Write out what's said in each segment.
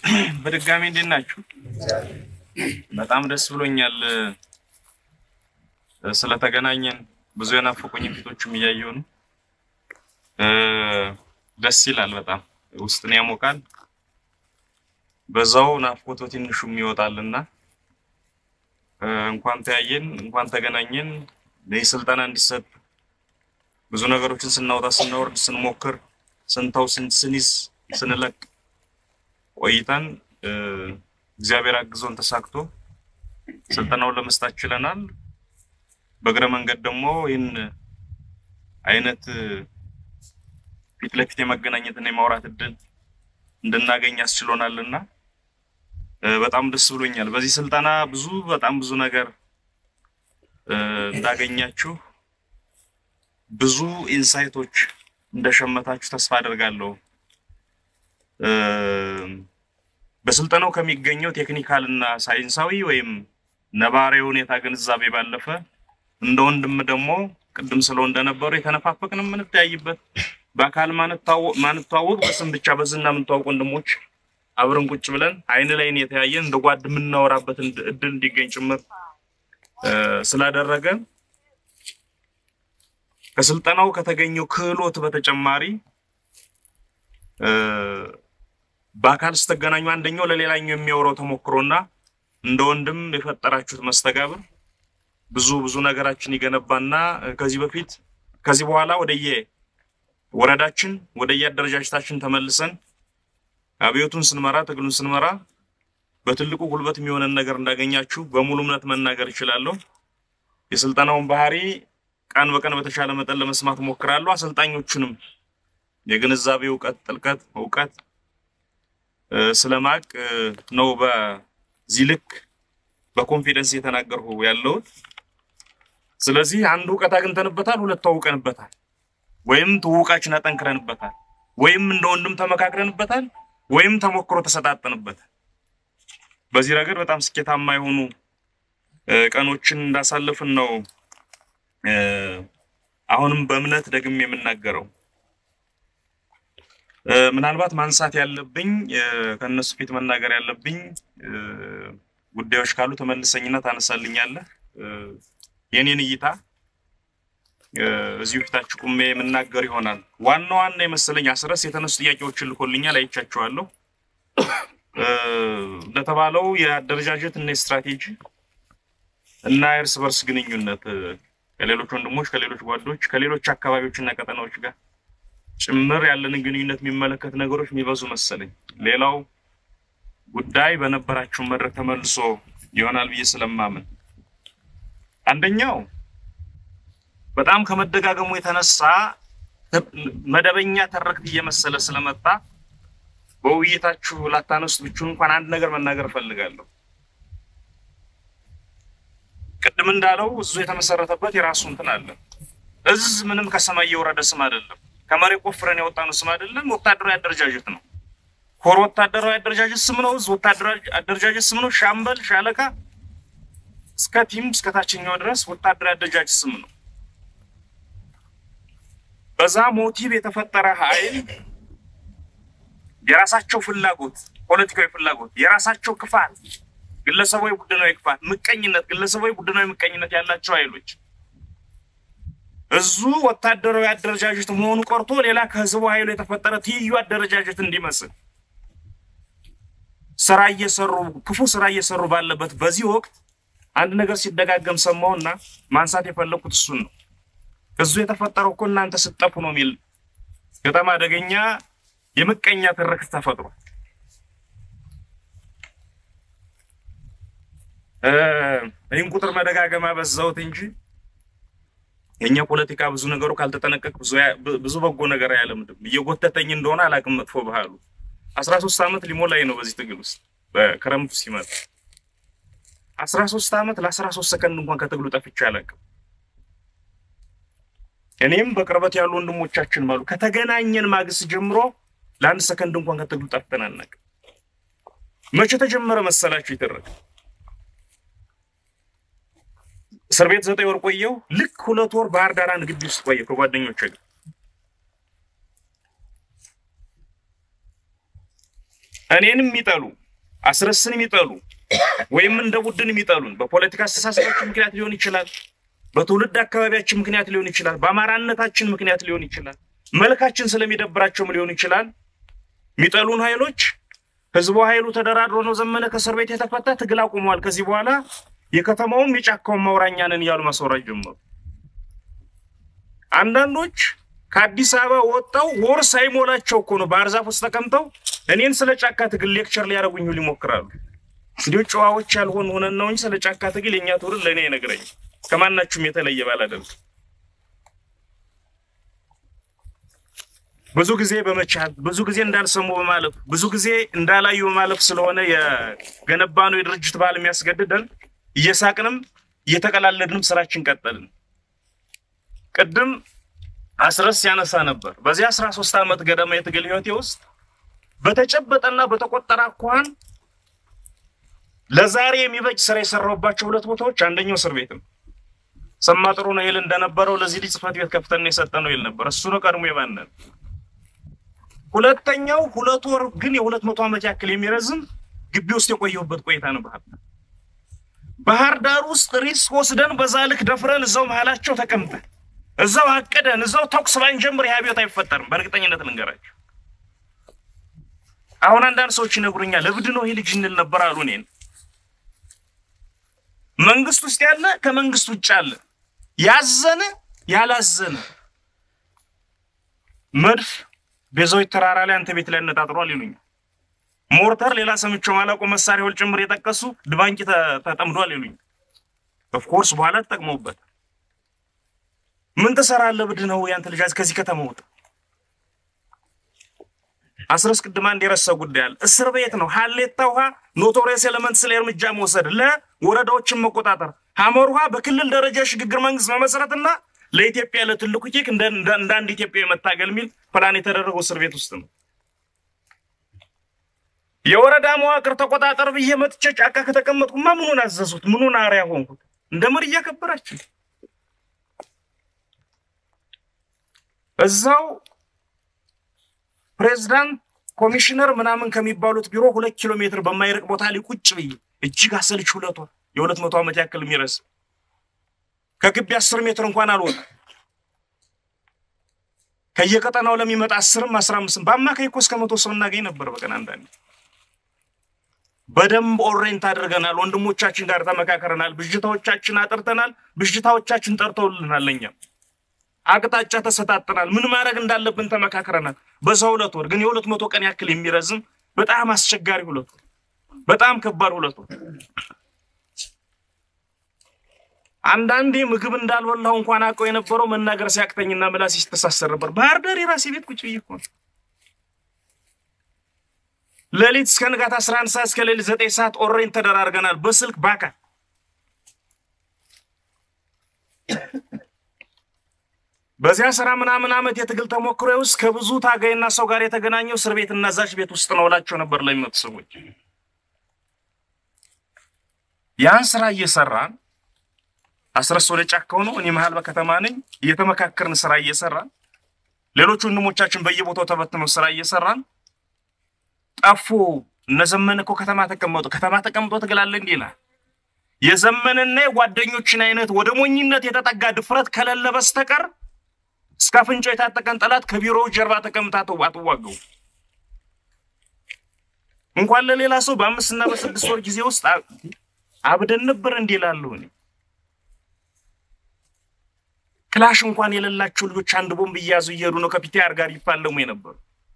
በድጋሚ እንዴት ናችሁ? በጣም ደስ ብሎኛል እ፣ ስለተገናኘን ብዙ የናፈቁኝ ፊቶችም እያየሁ ነው። እ፣ ደስ ይላል። በጣም ውስጥን ያሞቃል። በዛው ናፍቆት በትንሹም ይወጣልና እ፣ እንኳን ተያየን፣ እንኳን ተገናኘን። ይህ ስልጠና እንዲሰጥ ብዙ ነገሮችን ስናወጣ ስናወርድ ስንሞክር ስንተው ስን- ስንይዝ ስንለቅ ቆይተን እ፣ እግዚአብሔር አግዞን ተሳክቶ ስልጠናውን ለመስጣት ችለናል። በእግረ መንገድ ደግሞ ይህን አይነት እ፣ ፊት ለፊት የመገናኘትና የማውራት እድል እንድናገኝ ያስችሎናልና እ፣ በጣም ደስ ብሎኛል። በዚህ ስልጠና ብዙ በጣም ብዙ ነገር እ፣ እንዳገኛችሁ ብዙ ኢንሳይቶች እንደሸመታችሁ ተስፋ አደርጋለሁ። እ፣ በስልጠናው ከሚገኘው ቴክኒካል እና ሳይንሳዊ ወይም ነባራዊ ሁኔታ ግንዛቤ ባለፈ እንደ ወንድም ደግሞ ቅድም ስለው እንደነበሩ የተነፋፈቅን የምንተያይበት በአካል ማንታወ- ማንተዋወቅ በስም ብቻ በዝና የምንተዋወቅ ወንድሞች አብረን ቁጭ ብለን አይን ላይን የተያየን እንደ ጓድ የምናወራበት እንድ- እድል እንዲገኝ ጭምር እ፣ ስላደረገ ከስልጠናው ከተገኘው ክህሎት በተጨማሪ እ፣ በአካል ስትገናኙ አንደኛው ለሌላኛው የሚያወራው ተሞክሮና እንደ ወንድም የፈጠራችሁት መስተጋብር ብዙ ብዙ ነገራችን ይገነባና እ፣ ከዚህ በፊት ከዚህ በኋላ ወደየ ወረዳችን ወደየ አደረጃጀታችን ተመልሰን አብዮቱን ስንመራ ትግሉን ስንመራ በትልቁ ጉልበት የሚሆነን ነገር እንዳገኛችሁ በሙሉ እምነት መናገር እችላለሁ። የስልጠናውን ባህሪ ቀን በቀን በተሻለ መጠን ለመስማት ሞክራለሁ። አሰልጣኞቹንም የግንዛቤ እውቀት ጥልቀት እውቀት እ፣ ስለማቅ እ፣ ነው በዚህ ልክ በኮንፊደንስ እየተናገርሁ ያለሁት። ስለዚህ አንድ እውቀት አግኝተንበታል፣ ሁለት ተዋውቀንበታል፣ ወይም ትውውቃችን አጠንክረንበታል፣ ወይም እንደ ወንድም ተመካክረንበታል፣ ወይም ተሞክሮ ተሰጣጠንበታል። በዚህ ረገድ በጣም ስኬታማ የሆኑ እ፣ ቀኖችን እንዳሳለፍን ነው እ፣ አሁንም በእምነት ደግሜ የምናገረው። እ፣ ምናልባት ማንሳት ያለብኝ እ፣ ከእነሱ ፊት መናገር ያለብኝ እ፣ ጉዳዮች ካሉ ተመልሰኝና ታነሳልኛለህ። እ፣ የኔን እይታ እ፣ እዚሁ ፊታችሁ ቁሜ የምናገር ይሆናል። ዋና ዋና የመሰለኝ አስረስ የተነሱ ጥያቄዎችን ልኮልኛል፣ አይቻቸዋለሁ። እ፣ እንደተባለው የአደረጃጀት እና የስትራቴጂ እና የእርስ በርስ ግንኙነት እ፣ ከሌሎች ወንድሞች፣ ከሌሎች ጓዶች፣ ከሌሎች አካባቢዎች እና ቀጠናዎች ጋር ጭምር ያለንን ግንኙነት የሚመለከት ነገሮች የሚበዙ መሰለኝ። ሌላው ጉዳይ በነበራችሁ መድረክ ተመልሶ ይሆናል ብዬ ስለማምን አንደኛው በጣም ከመደጋገሙ የተነሳ ተ- መደበኛ ተረክት እየመሰለ ስለመጣ በውይይታችሁ ላታነሱት ብችሉ እንኳን አንድ ነገር መናገር እፈልጋለሁ። ቅድም እንዳለው እዙ የተመሰረተበት የራሱ እንትን አለ። እዝ ምንም ከሰማይ የወረደ ስም አይደለም። ከመሬት ቆፍረን ያወጣነው ስም አይደለም። ወታደራዊ አደረጃጀት ነው። ኮር ወታደራዊ አደረጃጀት ስም ነው። እዝ ወታደራዊ አደረጃጀት ስም ነው። ሻምበል፣ ሻለቃ እስከ ቲም እስከ ታችኛው ድረስ ወታደራዊ አደረጃጀት ስም ነው። በዛ ሞቲቭ የተፈጠረ ኃይል የራሳቸው ፍላጎት፣ ፖለቲካዊ ፍላጎት፣ የራሳቸው ክፋት፣ ግለሰባዊ ቡድናዊ ክፋት፣ ምቀኝነት፣ ግለሰባዊ ቡድናዊ ምቀኝነት ያላቸው ኃይሎች እዙ ወታደራዊ አደረጃጀት መሆኑ ቀርቶ ሌላ ከህዝቡ ኃይሉ የተፈጠረ ትይዩ አደረጃጀት እንዲመስል ስራ እየሰሩ ክፉ ስራ እየሰሩ ባለበት በዚህ ወቅት አንድ ነገር ሲደጋገም ሰማውና ማንሳት የፈለኩት እሱን ነው። እዙ የተፈጠረው እኮ እናንተ ስጠፉ ነው የሚል በጣም አደገኛ የምቀኛ ትርክት ተፈጥሯል። እ፣ ይህን ቁጥር መደጋገም አበዛሁት እንጂ የእኛ ፖለቲካ ብዙ ነገሩ ካልተጠነቀቅ ብዙ ያ- ብዙ በጎ ነገር አያለምድም። እየጎተተኝ እንደሆነ አላውቅም። መጥፎ ባህሉ አስራ ሶስት ዓመት ሊሞላኝ ነው በዚህ ትግል ውስጥ በክረምቱ ሲመጣ አስራ ሶስት ዓመት ለአስራ ሶስት ሰከንድ እንኳን ከትግሉ ጠፍቼ አላውቅም። እኔም በቅርበት ያሉ ወንድሞቻችን ማሉ ከተገናኘን ማግስት ጀምሮ ለአንድ ሰከንድ እንኳን ከትግሉ ጠፍተን አናውቅም። መቼ ተጀመረ መሰላችሁ ይተረክ እስር ቤት ዘጠኝ ወር ቆየው። ልክ ሁለት ወር ባህር ዳር አንድ ግቢ ውስጥ ቆየው ከጓደኞቼ ጋር እኔንም የሚጠሉ አስረስን የሚጠሉ ወይም እንደ ቡድን የሚጠሉን በፖለቲካ አስተሳሰባችን ምክንያት ሊሆን ይችላል። በትውልድ አካባቢያችን ምክንያት ሊሆን ይችላል። በአማራነታችን ምክንያት ሊሆን ይችላል። መልካችን ስለሚደብራቸውም ሊሆን ይችላል። የሚጠሉን ኃይሎች ህዝቡ ኃይሉ ተደራድሮ ነው ዘመነ ከእስር ቤት የተፈታ ትግል አቁመዋል። ከዚህ በኋላ የከተማውም የጫካውን ማውራኛ ነን እያሉ ማስወራት ጀመሩ። አንዳንዶች ከአዲስ አበባ ወጣው ወር ሳይሞላቸው እኮ ነው ባህር ዛፍ ውስጥ ተቀምጠው እኔን ስለ ጫካ ትግል ሌክቸር ሊያደርጉኝ ሁሉ ይሞክራሉ። እንዲሁ ጨዋዎች ያልሆን ሆነን ነው እንጂ ስለ ጫካ ትግል የእኛ ትውልድ ለእኔ አይነግረኝም። ከማናችሁም የተለየ ባላደርግ ብዙ ጊዜ በመቻል ብዙ ጊዜ እንዳልሰሙ በማለፍ ብዙ ጊዜ እንዳላዩ በማለፍ ስለሆነ የገነባነው የድርጅት ባህል የሚያስገድደን እየሳቅንም እየተቀላለድንም ስራችን ቀጠልን። ቅድም አስረስ ያነሳ ነበር። በዚህ አስራ ሶስት ዓመት ገደማ የትግል ህይወቴ ውስጥ በተጨበጠና በተቆጠረ አኳኋን ለዛሬ የሚበጅ ስራ የሰራሁባቸው ሁለት ቦታዎች አንደኛው እስር ቤት ነው። ሰማ ጥሩ ነው ይል እንደነበረው ለዚህ ልጅ ጽህፈት ቤት ከፍተን የሰጠ ነው ይል ነበር። እሱ ነው ቀድሞ የባነን። ሁለተኛው ሁለት ወር ግን የሁለት መቶ ዓመት ያክል የሚረዝም ግቢ ውስጥ የቆየሁበት ቆይታ ነው። ባህር ዳር ባህር ዳር ውስጥ ሪስክ ወስደን በዛ ልክ ደፍረን እዛው መሀላቸው ተቀምጠን እዛው አቅደን እዛው ተኩስ ባንጀምር ይህ አብዮት አይፈጠርም። በእርግጠኝነት ልንገራቸው። አሁን አንዳንድ ሰዎች ይነግሩኛል፣ እብድ ነው ይህ ልጅ እንል ነበር አሉ እኔን። መንግስት ውስጥ ያለ ከመንግስት ውጭ አለ፣ ያዘነ ያላዘነ መድፍ ቤዛዊት ተራራ ላይ አንተ ቤት ላይ አነጣጥሯል ይሉኛል። ሞርተር ሌላ ሰምቼው ማላውቀው መሳሪያዎች ጭምር የጠቀሱ ድባንቂ ተጠምዷል ይሉኛል። ኦፍኮርስ በኋላ ተጠቅመውበት ምን ትሰራለህ? ብድ ነው ያንተ ልጅ ከዚህ ከተማ ወጣ። አስረስ ቅድማ እንዲረሳ ጉዳይ አለ። እስር ቤት ነው። ሀሌታ ውሃ ኖቶሪየስ ኤሌመንትስ ላይ እርምጃ መውሰድ፣ ለወረዳዎችን መቆጣጠር፣ ሀመር ውሃ በክልል ደረጃ ሽግግር መንግስት መመስረትና ለኢትዮጵያ ለትልቁ ኬክ እንደ አንድ ኢትዮጵያ መታገል የሚል ፕላን የተደረገው እስር ቤት ውስጥ ነው። የወረዳ መዋቅር ተቆጣጠር ብዬ መጥቼ ጫካ ከተቀመጥኩማ ምኑን አዘዙት? ምኑን አርያ ሆንኩት? እንደ መሪ እያከበራችሁ እዛው ፕሬዝዳንት ኮሚሽነር ምናምን ከሚባሉት ቢሮ ሁለት ኪሎ ሜትር በማይርቅ ቦታ ላይ ቁጭ ብዬ እጅግ አሰልች ሁለት ወር የሁለት መቶ ዓመት ያክል የሚረስ ከግቢ አስር ሜትር እንኳን አልወጣ ከየቀጠናው ለሚመጣ አስርም አስራ አምስትም በአማካይ እኮ እስከ መቶ ሰው እናገኝ ነበር በቀን አንዳንዴ። በደንብ ኦሬንት አድርገናል። ወንድሞቻችን ጋር ተመካከረናል። ብዥታዎቻችን አጥርተናል። ብዥታዎቻችን ጠርተውልናል። ለእኛም አቅጣጫ ተሰጣጥናል። ምን ማድረግ እንዳለብን ተመካክረናል። በዛ ሁለት ወር ግን የሁለት መቶ ቀን ያክል የሚረዝም በጣም አስቸጋሪ ሁለት ወር፣ በጣም ከባድ ሁለት ወር። አንዳንዴ ምግብ እንዳልበላሁ እንኳን አውቀው የነበረው መናገር ሲያቅተኝና ምላሴ ሲተሳሰር ነበር። ባህር ዳር የራሴ ቤት ቁጭ ብዬ እኮ ነው ሌሊት እስከ ንጋት 11 ሰዓት እስከ ሌሊት 9 ሰዓት ኦሬንት ተደራርገናል በስልክ በአካል በዚያ ስራ ምናምን ዓመት የትግል ተሞክሮ ውስጥ ከብዙ ታጋይና ሰው ጋር የተገናኘው እስር ቤት እና እዛች ቤት ውስጥ ነው እላቸው ነበር ለሚመጡ ሰዎች። ያን ስራ እየሰራን አስረስ ወደ ጫካው ነው፣ እኔ መሀል በከተማ ነኝ። እየተመካከርን ስራ እየሰራን ሌሎች ወንድሞቻችን በየቦታው ተበትነው ስራ እየሰራን ጠፉ። እነ ዘመነ እኮ ከተማ ተቀመጡ። ከተማ ተቀምጦ ትግላለ እንዲህ ይላል። የዘመንና የጓደኞችን አይነት ወደ ሞኝነት የተጠጋ ድፍረት ከሌለ በስተቀር እስከ አፍንጫው የታጠቀን ጠላት ከቢሮው ጀርባ ተቀምጣ አትዋገው። እንኳን ለሌላ ሰው በአምስትና በስድስት ወር ጊዜ ውስጥ አብደን ነበር እንዲህ እላለሁ እኔ። ክላሽ እንኳን የሌላቸው ልጆች አንድ ቦምብ እየያዙ እየሄዱ ነው ከፒቲአር ጋር ይፋለሙ የነበሩ።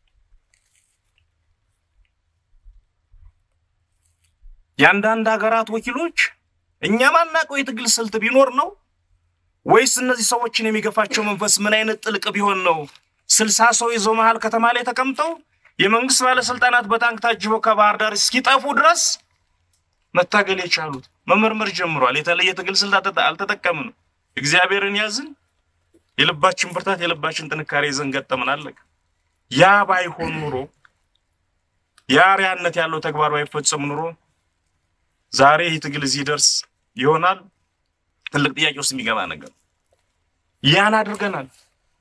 የአንዳንድ ሀገራት ወኪሎች እኛ ማናውቀው የትግል ስልት ቢኖር ነው ወይስ እነዚህ ሰዎችን የሚገፋቸው መንፈስ ምን አይነት ጥልቅ ቢሆን ነው? ስልሳ ሰው ይዘው መሀል ከተማ ላይ ተቀምጠው የመንግስት ባለስልጣናት በታንክ ታጅበው ከባህር ዳር እስኪጠፉ ድረስ መታገል የቻሉት መመርመር ጀምሯል። የተለየ ትግል ስልት አልተጠቀምንም። እግዚአብሔርን ያዝን፣ የልባችን ብርታት፣ የልባችን ጥንካሬ ይዘን ገጠምን፣ አለቀ። ያ ባይሆን ኑሮ ያ አርአያነት ያለው ተግባር ባይፈጸም ኑሮ ዛሬ ይህ ትግል እዚህ ደርስ ይሆናል? ትልቅ ጥያቄ ውስጥ የሚገባ ነገር። ያን አድርገናል፣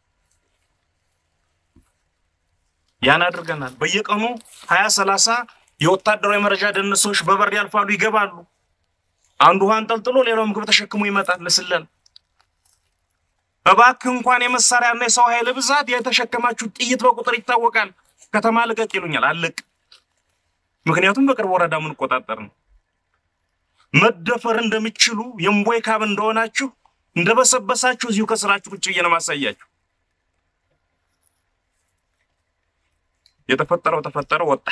ያን አድርገናል። በየቀኑ ሀያ ሰላሳ የወታደራዊ መረጃ ደህንነት ሰዎች በበር ያልፋሉ፣ ይገባሉ። አንዱ ውሃ አንጠልጥሎ ሌላው ምግብ ተሸክሞ ይመጣል ለስለላ። እባክህ እንኳን የመሳሪያና የሰው ኃይል ብዛት የተሸከማችሁ ጥይት በቁጥር ይታወቃል። ከተማ ልቀቅ ይሉኛል፣ አልቅ። ምክንያቱም በቅርብ ወረዳ የምንቆጣጠር ነው። መደፈር እንደምችሉ የእምቦይ ካብ እንደሆናችሁ እንደበሰበሳችሁ እዚሁ ከስራችሁ ቁጭ ብዬ ነው ማሳያችሁ። የተፈጠረው ተፈጠረው ወጣ።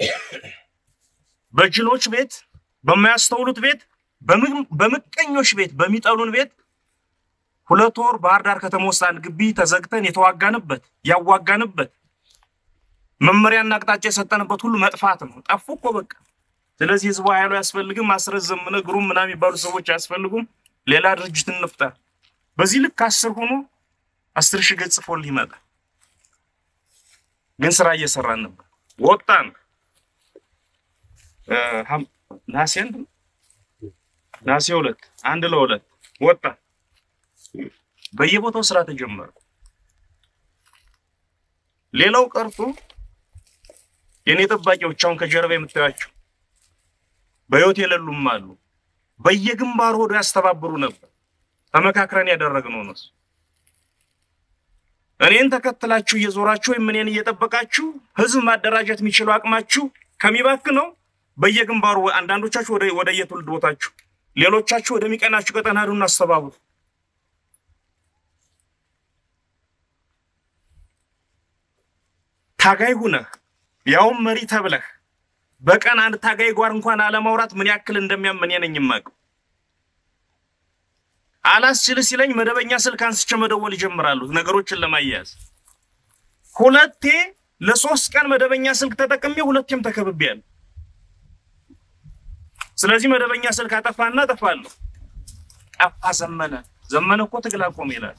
በጅሎች ቤት፣ በማያስተውሉት ቤት፣ በምቀኞች ቤት፣ በሚጠሉን ቤት ሁለት ወር ባህር ዳር ከተማ ውስጥ አንድ ግቢ ተዘግተን የተዋጋንበት ያዋጋንበት መመሪያና አቅጣጫ የሰጠንበት ሁሉ መጥፋት ነው። ጠፉ እኮ በቃ። ስለዚህ ህዝቡ ኃይሉ አያስፈልግም። ማስረዘም ግሩም ምናምን የሚባሉ ሰዎች አያስፈልጉም። ሌላ ድርጅት እንፍጠር። በዚህ ልክ አስር ሆኖ አስር ሺህ ገጽ ጽፎልህ ይመጣል። ግን ስራ እየሰራን ነበር። ወጣን። ነሐሴ አንድ ነሐሴ ሁለት አንድ ለሁለት ወጣን። በየቦታው ስራ ተጀመረ። ሌላው ቀርቶ የኔ ጠባቂዎች አሁን ከጀርባ የምታያቸው በህይወት የሌሉም አሉ። በየግንባሩ ሆዶ ያስተባብሩ ነበር። ተመካክረን ያደረግነው ነው። እኔን ተከትላችሁ እየዞራችሁ ወይም እኔን እየጠበቃችሁ ህዝብ ማደራጀት የሚችለው አቅማችሁ ከሚባክ ነው። በየግንባሩ አንዳንዶቻችሁ ወደ ወደ የትውልድ ቦታችሁ፣ ሌሎቻችሁ ወደሚቀናችሁ ቀጠና ሄዱና አስተባብሩ። ታጋይ ሁነህ ያውም መሪ ተብለህ በቀን አንድ ታጋይ ጓር እንኳን አለማውራት ምን ያክል እንደሚያምን ነኝ የማውቀው። አላስችል ሲለኝ መደበኛ ስልክ አንስቼ መደወል ይጀምራሉ ነገሮችን ለማያያዝ። ሁለቴ ለሶስት ቀን መደበኛ ስልክ ተጠቅሜ ሁለቴም ተከብቤያለሁ። ስለዚህ መደበኛ ስልክ አጠፋና አጠፋለሁ። ጠፋ ዘመነ ዘመነ እኮ ትግል አቆመ ይላል።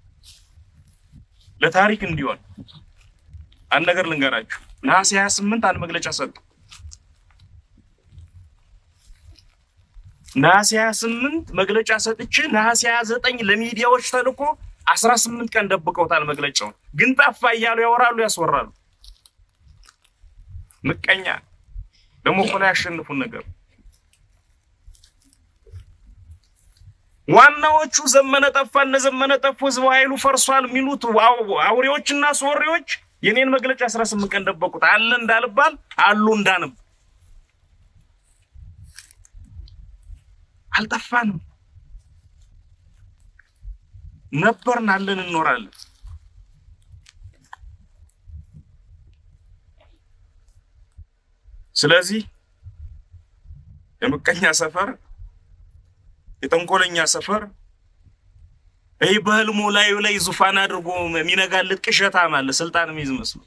ለታሪክ እንዲሆን አንድ ነገር ልንገራችሁ። ነሐሴ 28 አንድ መግለጫ ሰጡ። ነሐሴ 28 መግለጫ ሰጥቼ ነሐሴ 29 ለሚዲያዎች ተልኮ 18 ቀን ደብቀውታል መግለጫውን። ግን ጠፋ እያሉ ያወራሉ፣ ያስወራሉ። ምቀኛ ደግሞ እኮ ላይ ያሸንፉን ነገር ዋናዎቹ ዘመነ ጠፋ እነ ዘመነ ጠፉ ህዝብ ኃይሉ ፈርሷል የሚሉት አውሬዎችና ሶሬዎች የኔን መግለጫ 18 ቀን ደበቁት። አለ እንዳልባል አሉ እንዳንብ አልጠፋንም። ነበርን፣ አለን፣ እንኖራለን። ስለዚህ የምቀኛ ሰፈር፣ የጠንኮለኛ ሰፈር ይህ በህልሙ ላዩ ላይ ዙፋን አድርጎ የሚነጋልጥ ቅዠታም አለ። ስልጣን የሚይዝ መስሎ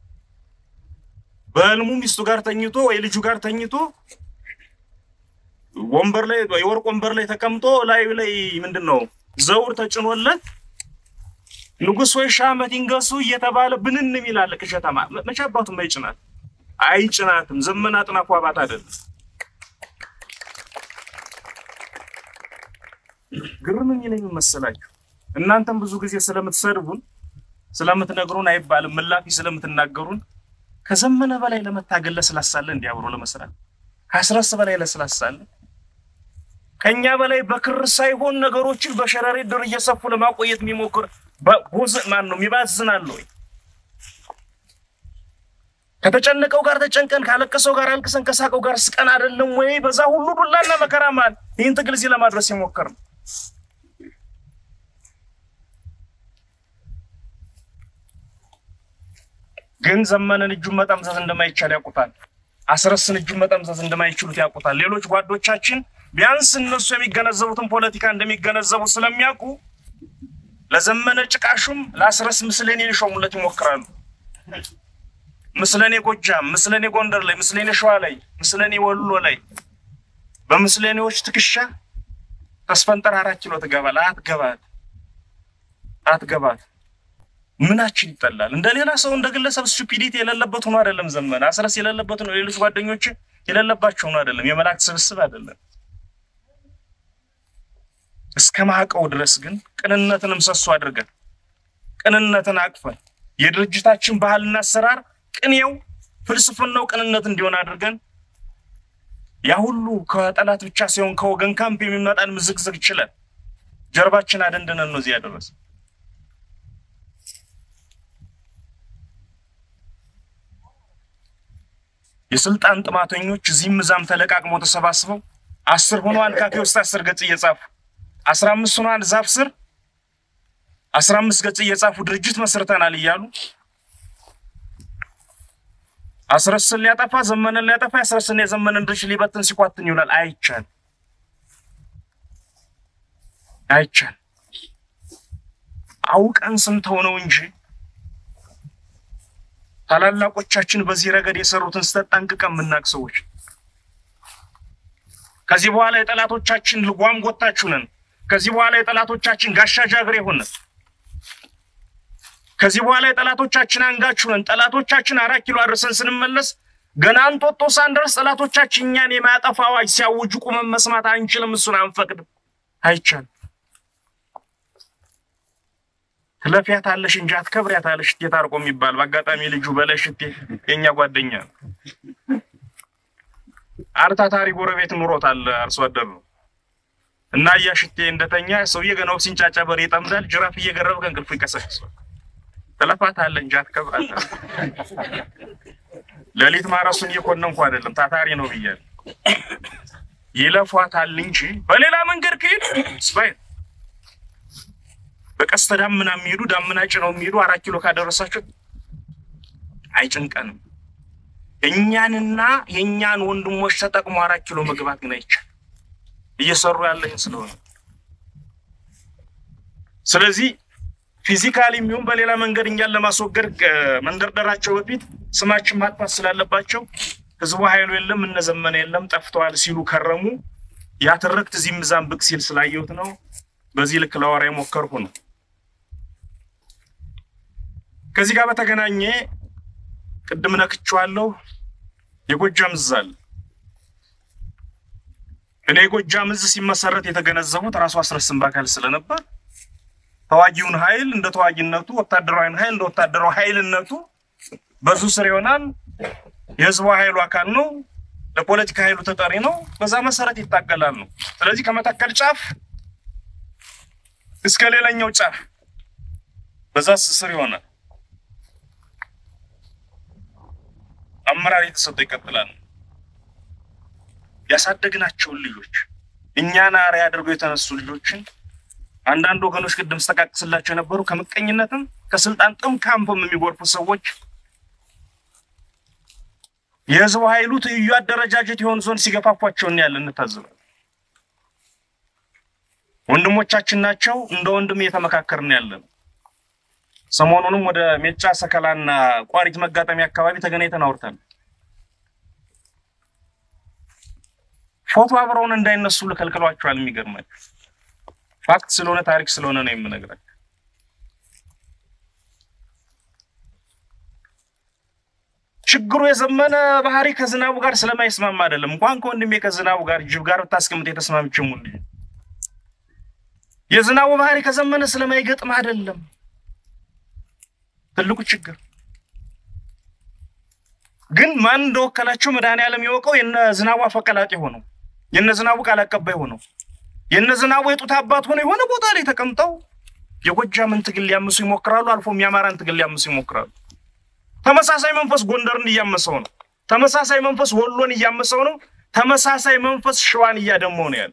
በህልሙ ሚስቱ ጋር ተኝቶ ወይ ልጁ ጋር ተኝቶ ወንበር ላይ የወርቅ ወንበር ላይ ተቀምጦ ላዩ ላይ ምንድን ነው ዘውድ ተጭኖለት ንጉሥ ወይ ሺህ ዓመት ይንገሱ እየተባለ ብንን የሚላለ ቅዠታማ መቼ አባቱም አይጭናት አይጭናትም። ዘመን አጥናፉ አባት አይደለም። ግርም የሚለኝ መሰላችሁ እናንተም ብዙ ጊዜ ስለምትሰድቡን ስለምትነግሩን አይባልም ምላፊ ስለምትናገሩን ከዘመነ በላይ ለመታገል ለስላሳለ እንዲህ አብሮ ለመስራት ከአስረስ በላይ ለስላሳለ ከኛ በላይ በክር ሳይሆን ነገሮችን በሸረሪት ድር እየሰፉ ለማቆየት የሚሞክር ቦዝ ማን ነው የሚባዝናል ወይ? ከተጨነቀው ጋር ተጨንቀን ካለቀሰው ጋር አልቅሰን ከሳቀው ጋር ስቀን አይደለም ወይ? በዛ ሁሉ ዱላና መከራ መሃል ይህን ትግል እዚህ ለማድረስ የሞከር ነው። ግን ዘመንን እጁን መጠምዘዝ እንደማይቻል ያውቁታል። አስረስን እጁን መጠምዘዝ እንደማይችሉት ያውቁታል። ሌሎች ጓዶቻችን ቢያንስ እነሱ የሚገነዘቡትን ፖለቲካ እንደሚገነዘቡ ስለሚያውቁ ለዘመነ ጭቃሹም ለአስረስ ምስለኔ ሊሾሙለት ይሞክራሉ። ምስለኔ ጎጃም፣ ምስለኔ ጎንደር ላይ፣ ምስለኔ ሸዋ ላይ፣ ምስለኔ ወሎ ላይ በምስለኔዎች ትከሻ ተስፈንጠር አራት ኪሎ ትገባል። አትገባት አትገባት ምናችን ይጠላል? እንደ ሌላ ሰው እንደ ግለሰብ ስቱፒዲቲ የሌለበት ሆኖ አይደለም። ዘመነ አስረስ የሌለበት ነው። ሌሎች ጓደኞች የሌለባቸው ሆኖ አይደለም። የመላእክት ስብስብ አይደለም። እስከ ማዕቀው ድረስ ግን ቅንነትን ምሰሶ አድርገን ቅንነትን አቅፈን የድርጅታችን ባህልና አሰራር ቅኔው ፍልስፍናው ቅንነት እንዲሆን አድርገን ያ ሁሉ ከጠላት ብቻ ሳይሆን ከወገን ካምፕ የሚመጣን ምዝግዝግ ችለን ጀርባችን አደንድነን ነው እዚህ ያደረሰ። የስልጣን ጥማተኞች እዚህም እዛም ተለቃቅመው ተሰባስበው አስር ሆነዋል ካፌ ውስጥ አስር ገጽ እየጻፉ አስራ አምስት ሆነዋል ዛፍ ስር አስራ አምስት ገጽ እየጻፉ ድርጅት መስርተናል እያሉ አስረስን ሊያጠፋ ዘመንን ሊያጠፋ ያስረስን የዘመንን ድርጅት ሊበትን ሲኳትን ይውላል። አይቻል አይቻል አውቀን ስንተው ነው እንጂ ታላላቆቻችን በዚህ ረገድ የሰሩትን ስህተት ጠንቅቀን የምናውቅ ሰዎች ከዚህ በኋላ የጠላቶቻችን ልጓም ጎታችሁ ነን። ከዚህ በኋላ የጠላቶቻችን ጋሻ ጃግሬ ሆነን ከዚህ በኋላ የጠላቶቻችን አንጋችሁ ነን። ጠላቶቻችን አራት ኪሎ አድርሰን ስንመለስ ገና እንጦጦ ሳንደርስ ጠላቶቻችን እኛን የማያጠፋ አዋጅ ሲያውጁ ቁመን መስማት አንችልም። እሱን አንፈቅድም። አይቻልም። ትለፊያታለሽ እንጂ አትከብሪያታለሽ። እቴ ታርቆ የሚባል በአጋጣሚ ልጁ በላይ ሽቴ የእኛ ጓደኛ ነው። አርታታሪ ጎረቤት ኑሮታል። አርሶ አደር ነው እና እያ ሽቴ እንደተኛ ሰውዬ ገናው ሲንጫጫ በሬ ይጠምዳል። ጅራፍ እየገረበ ከእንቅልፉ ይቀሰቅሰዋል። ትለፋታለህ እንጂ አትከብራታለህ። ሌሊት ማረሱን እየኮነንኩ አይደለም፣ ታታሪ ነው ብያለሁ። ይለፏታል እንጂ በሌላ መንገድ ከሄዱ ስባይ በቀስተ ዳመና የሚሄዱ ዳመና ጭነው የሚሄዱ አራት ኪሎ ካደረሳቸው አይጭንቀንም። እኛንና የእኛን ወንድሞች ተጠቅሞ አራት ኪሎ መግባት ግን አይቻል እየሰሩ ያለኝ ስለሆነ ስለዚህ ፊዚካሊ የሚሆን በሌላ መንገድ እኛን ለማስወገድ መንደርደራቸው በፊት ስማችን ማጥፋት ስላለባቸው ህዝቡ ኃይሉ የለም እነዘመነ የለም ጠፍተዋል ሲሉ ከረሙ። ያ ትርክት እዚህም እዛም ብቅ ሲል ስላየሁት ነው። በዚህ ልክ ለወራ የሞከርኩ ነው። ከዚህ ጋር በተገናኘ ቅድም ነክቼዋለሁ። የጎጃም እዝ አለ። እኔ የጎጃም እዝ ሲመሰረት የተገነዘቡት ራሱ አስረስን በአካል ስለነበር ተዋጊውን ኃይል እንደ ተዋጊነቱ፣ ወታደራዊን ኃይል እንደ ወታደራዊ ኃይልነቱ በዙ ስር ይሆናል። የህዝቡ ኃይሉ አካል ነው። ለፖለቲካ ኃይሉ ተጠሪ ነው። በዛ መሰረት ይታገላል ነው። ስለዚህ ከመተከል ጫፍ እስከ ሌላኛው ጫፍ በዛ ስር ይሆናል። አመራር የተሰጠው ይቀጥላል። ያሳደግናቸውን ልጆች እኛን አርአያ አድርገው የተነሱ ልጆችን አንዳንድ ወገኖች ቅድም ስጠቃቅስላቸው የነበሩ ከምቀኝነትም ከስልጣን ጥም ካምፕም የሚጎርፉ ሰዎች የህዝቡ ኃይሉ ትይዩ አደረጃጀት የሆኑ ዞን ሲገፋፏቸው እናያለን፣ እንታዘባለን። ወንድሞቻችን ናቸው። እንደ ወንድም እየተመካከርን ያለን። ሰሞኑንም ወደ ሜጫ ሰከላና ቋሪት መጋጠሚያ አካባቢ ተገናኝተን አውርተን ፎቶ አብረውን እንዳይነሱ ልከልክሏቸዋል። የሚገርማቸው ፋክት ስለሆነ ታሪክ ስለሆነ ነው የምነግራቸው። ችግሩ የዘመነ ባህሪ ከዝናቡ ጋር ስለማይስማማ አይደለም። እንኳን ከወንድሜ ከዝናቡ ጋር ጅብ ጋር ብታስቀምጥ የተስማምችም ሁሉ የዝናቡ ባህሪ ከዘመነ ስለማይገጥም አይደለም። ትልቁ ችግር ግን ማን እንደወከላቸው መድኃኒዓለም የወቀው የነ ዝናቡ አፈቀላጤ ሆነው የነ ዝናቡ ቃል አቀባይ ሆነው የነ ዝናቡ የጡት አባት ሆነው የሆነ ቦታ ላይ ተቀምጠው የጎጃምን ትግል ሊያምሱ ይሞክራሉ። አልፎም የአማራን ትግል ሊያምሱ ይሞክራሉ። ተመሳሳይ መንፈስ ጎንደርን እያመሰው ነው። ተመሳሳይ መንፈስ ወሎን እያመሰው ነው። ተመሳሳይ መንፈስ ሸዋን እያደመው ነው ያለ።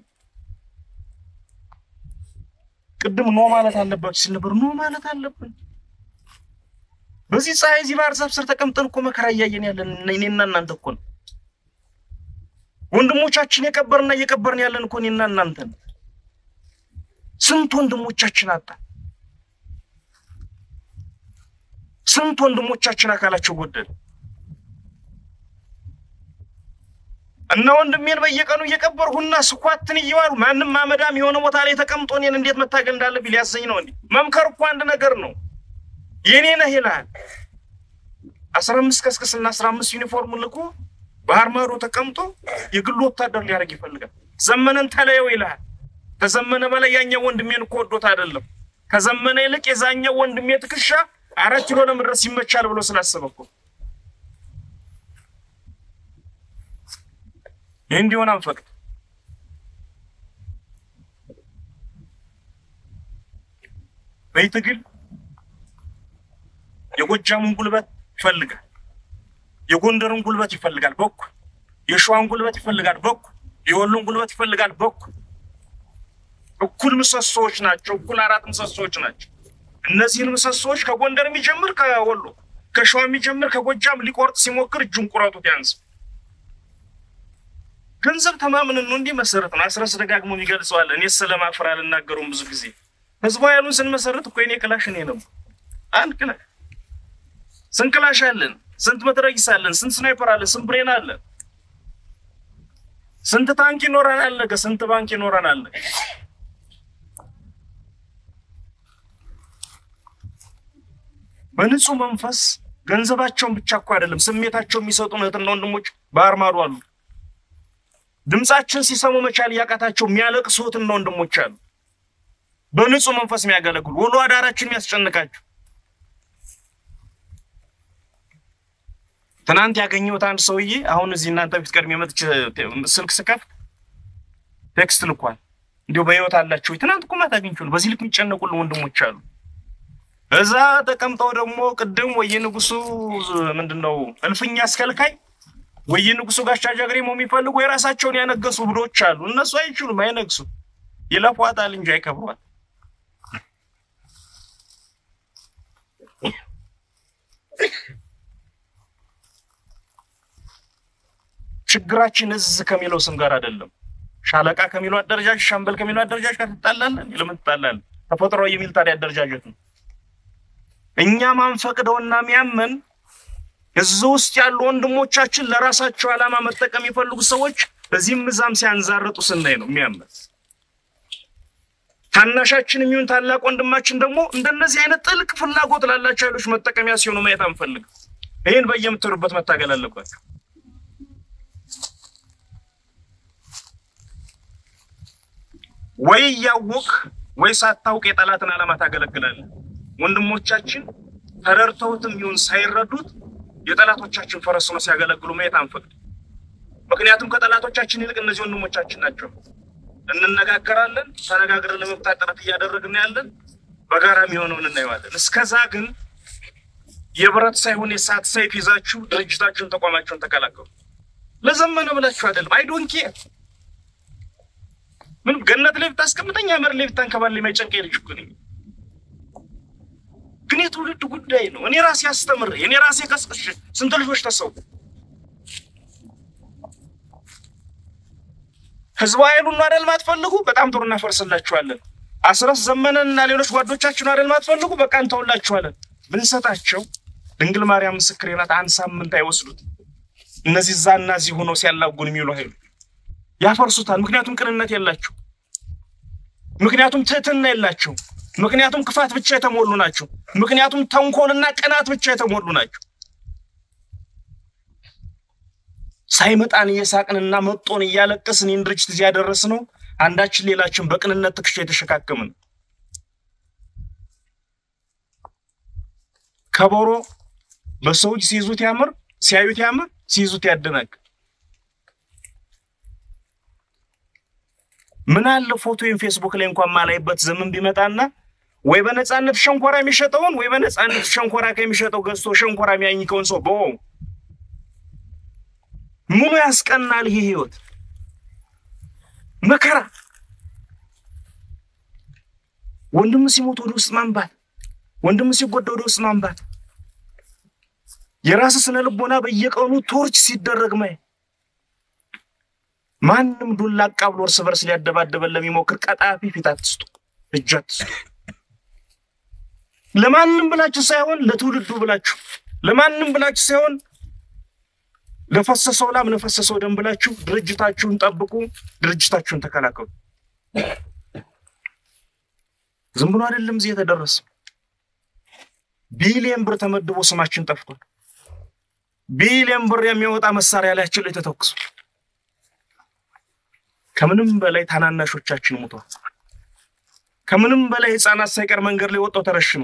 ቅድም ኖ ማለት አለባችሁ ሲል ነበር። ኖ ማለት አለብን። በዚህ ፀሐይ እዚህ ባህር ዛፍ ስር ተቀምጠን እኮ መከራ እያየን ያለን እኔና እናንተ እኮ ነው። ወንድሞቻችን የቀበርና እየቀበርን ያለን እኮ እኔና እናንተ ነው። ስንት ወንድሞቻችን አጣ። ስንት ወንድሞቻችን አካላቸው ጎደለ እና ወንድሜን በየቀኑ እየቀበርሁና ስኳትን እየዋሉ ማንም አመዳም የሆነ ቦታ ላይ ተቀምጦ እኔን እንዴት መታገል እንዳለብኝ ሊያሰኝ ነው። እንዲ መምከር እኮ አንድ ነገር ነው። የኔ ነህ ይልሃል። አስራ አምስት ከስክስና አስራ አምስት ዩኒፎርም ልኮ ባህር ማዶ ተቀምጦ የግሉ ወታደር ሊያደርግ ይፈልጋል። ዘመነን ተለየው ይልሃል። ከዘመነ በላይ ያኛው ወንድሜን እኮ ወዶት አይደለም። ከዘመነ ይልቅ የዛኛው ወንድሜ ትከሻ አራት ኪሎ ለመድረስ ይመቻል ብሎ ስላሰበ እኮ ይህ እንዲሆን አንፈቅድ። በይ ትግል የጎጃሙን ጉልበት ይፈልጋል። የጎንደርን ጉልበት ይፈልጋል በኩል የሸዋን ጉልበት ይፈልጋል በኩል የወሎን ጉልበት ይፈልጋል በኩል እኩል ምሰሶዎች ናቸው። እኩል አራት ምሰሶዎች ናቸው። እነዚህን ምሰሶዎች ከጎንደር የሚጀምር ከወሎ ከሸዋ የሚጀምር ከጎጃም ሊቆርጥ ሲሞክር እጁን ቁረጡት ያንስ ገንዘብ ተማምንን ነው እንዲህ መሰረት ነው። አስረስ ደጋግሞ ይገልጸዋል። እኔ ስለማፍር አልናገሩም ብዙ ጊዜ ህዝቡ ያሉን ስንመሰረት እኮ የኔ ክላሽ እኔ ነው አንድ ክላሽ ስንት ክላሽ አለን? ስንት መትረጊስ አለን? ስንት ስናይፐር አለን? ስንት ብሬን አለን? ስንት ታንክ ይኖረናል? ነገ ስንት ባንክ ይኖረናል? በንጹህ መንፈስ ገንዘባቸውን ብቻ እኮ አይደለም ስሜታቸው የሚሰጡን እህትና ወንድሞች ባህር ማዶ አሉ። ድምፃችን ሲሰሙ መቻል ያቃታቸው የሚያለቅሱ እህትና ወንድሞች አሉ። በንጹህ መንፈስ የሚያገለግሉ ውሎ አዳራችን የሚያስጨንቃቸው ትናንት ያገኘሁት አንድ ሰውዬ አሁን እዚህ እናንተ ፊት ቀድሜ መጥቼ ስልክ ስከፍት ቴክስት ልኳል። እንዲሁ በህይወት አላቸው። ትናንት እኮ ማታ አግኝቼው ነው። በዚህ ልክ የሚጨነቁልን ወንድሞች አሉ። እዛ ተቀምጠው ደግሞ ቅድም ወየ ንጉሱ ምንድን ነው እልፍኛ አስከልካይ ወየ ንጉሱ ጋሻ ጃግሬ የሚፈልጉ የራሳቸውን ያነገሱ ብዶች አሉ። እነሱ አይችሉም፣ አይነግሱ ይለፏታል እንጂ አይከብሯት። ችግራችን እዝ ከሚለው ስም ጋር አይደለም። ሻለቃ ከሚለው አደረጃጀት፣ ሻምበል ከሚለው አደረጃጀት ጋር ትጣላለን። ለምን ትጣላለን? ተፈጥሯዊ የሚል ታዲያ አደረጃጀት ነው። እኛ ማንፈቅደውና የሚያመን እዚህ ውስጥ ያሉ ወንድሞቻችን ለራሳቸው ዓላማ መጠቀም የፈልጉ ሰዎች እዚህም እዛም ሲያንዛርጡ ስናይ ነው የሚያመን። ታናሻችን የሚሆን ታላቅ ወንድማችን ደግሞ እንደነዚህ አይነት ጥልቅ ፍላጎት ላላቸው ኃይሎች መጠቀሚያ ሲሆኑ ማየት አንፈልግም። ይህን በየምትሉበት መታገል አለባቸው። ወይ እያወቅ ወይ ሳታውቅ የጠላትን ዓላማ ታገለግላለህ። ወንድሞቻችን ተረድተውትም ይሁን ሳይረዱት የጠላቶቻችን ፈረስ ሆነው ሲያገለግሉ ማየት አንፈቅድ። ምክንያቱም ከጠላቶቻችን ይልቅ እነዚህ ወንድሞቻችን ናቸው። እንነጋገራለን። ተነጋግረን ለመፍታት ጥረት እያደረግን ያለን በጋራ የሚሆነውን እናየዋለን። እስከዛ ግን የብረት ሳይሆን የሰዓት ሰይፍ ይዛችሁ ድርጅታችሁን፣ ተቋማችሁን ተቀላቀሉ። ለዘመነ ብላችሁ አይደለም። አይ ዶንት ኬር ምንም ገነት ላይ ብታስቀምጠኝ አመር ላይ ብታንከባል የማይጨንቀኝ ልጅ እኮ ነኝ። ግን የትውልድ ጉዳይ ነው። እኔ ራሴ አስተምሬ እኔ ራሴ ቀስቅሼ ስንት ልጆች ተሰው ህዝባዊ ኃይሉን ነው አይደል ማትፈልጉ? በጣም ጥሩ እናፈርስላችኋለን። አስረስ ዘመነን እና ሌሎች ጓዶቻችን አይደል ማትፈልጉ? በቃ እንተውላችኋለን። ብንሰጣቸው ድንግል ማርያም ምስክሬ ናት፣ አንድ ሳምንት አይወስዱት። እነዚህ እዛ እና እዚህ ሆነው ሲያላጉን የሚውሉ ኃይሉ ያፈርሱታል። ምክንያቱም ቅንነት የላቸው፣ ምክንያቱም ትህትና የላቸው፣ ምክንያቱም ክፋት ብቻ የተሞሉ ናቸው፣ ምክንያቱም ተንኮልና ቅናት ብቻ የተሞሉ ናቸው። ሳይመጣን እየሳቅንና መጦን እያለቀስን ይህን ድርጅት እዚህ ያደረስነው አንዳችን ሌላችን በቅንነት ትከሻ የተሸካከምን ከበሮ በሰው እጅ ሲይዙት ያምር፣ ሲያዩት ያምር፣ ሲይዙት ያደናቅ። ምን አለ ፎቶ ወይም ፌስቡክ ላይ እንኳን ማላይበት ዘመን ቢመጣና ወይ በነፃነት ሸንኮራ የሚሸጠውን ወይ በነፃነት ሸንኮራ ከሚሸጠው ገዝቶ ሸንኮራ የሚያኝከውን ሰው በው ምኑ ያስቀናል? ይሄ ህይወት መከራ። ወንድም ሲሞት ወደ ውስጥ ማንባት፣ ወንድም ሲጎዳ ወደ ውስጥ ማንባት፣ የራስ ስነ ልቦና በየቀኑ ቶርች ሲደረግ ማየት፣ ማንም ዱላ አቃብሎ እርስ በርስ ሊያደባደበን ለሚሞክር ቀጣፊ ፊት አትስጡ፣ እጅ አትስጡ። ለማንም ብላችሁ ሳይሆን ለትውልዱ ብላችሁ፣ ለማንም ብላችሁ ሳይሆን ለፈሰሰው ላም ለፈሰሰው ደም ብላችሁ ድርጅታችሁን ጠብቁ፣ ድርጅታችሁን ተከላከሉ። ዝም ብሎ አይደለም እዚህ የተደረሰ። ቢሊየን ብር ተመድቦ ስማችን ጠፍቷል። ቢሊየን ብር የሚያወጣ መሳሪያ ላያችን ላይ ተተኩሱ። ከምንም በላይ ታናናሾቻችን ሙቷል። ከምንም በላይ ህፃናት ሳይቀር መንገድ ላይ ወጣው ተረሽኑ።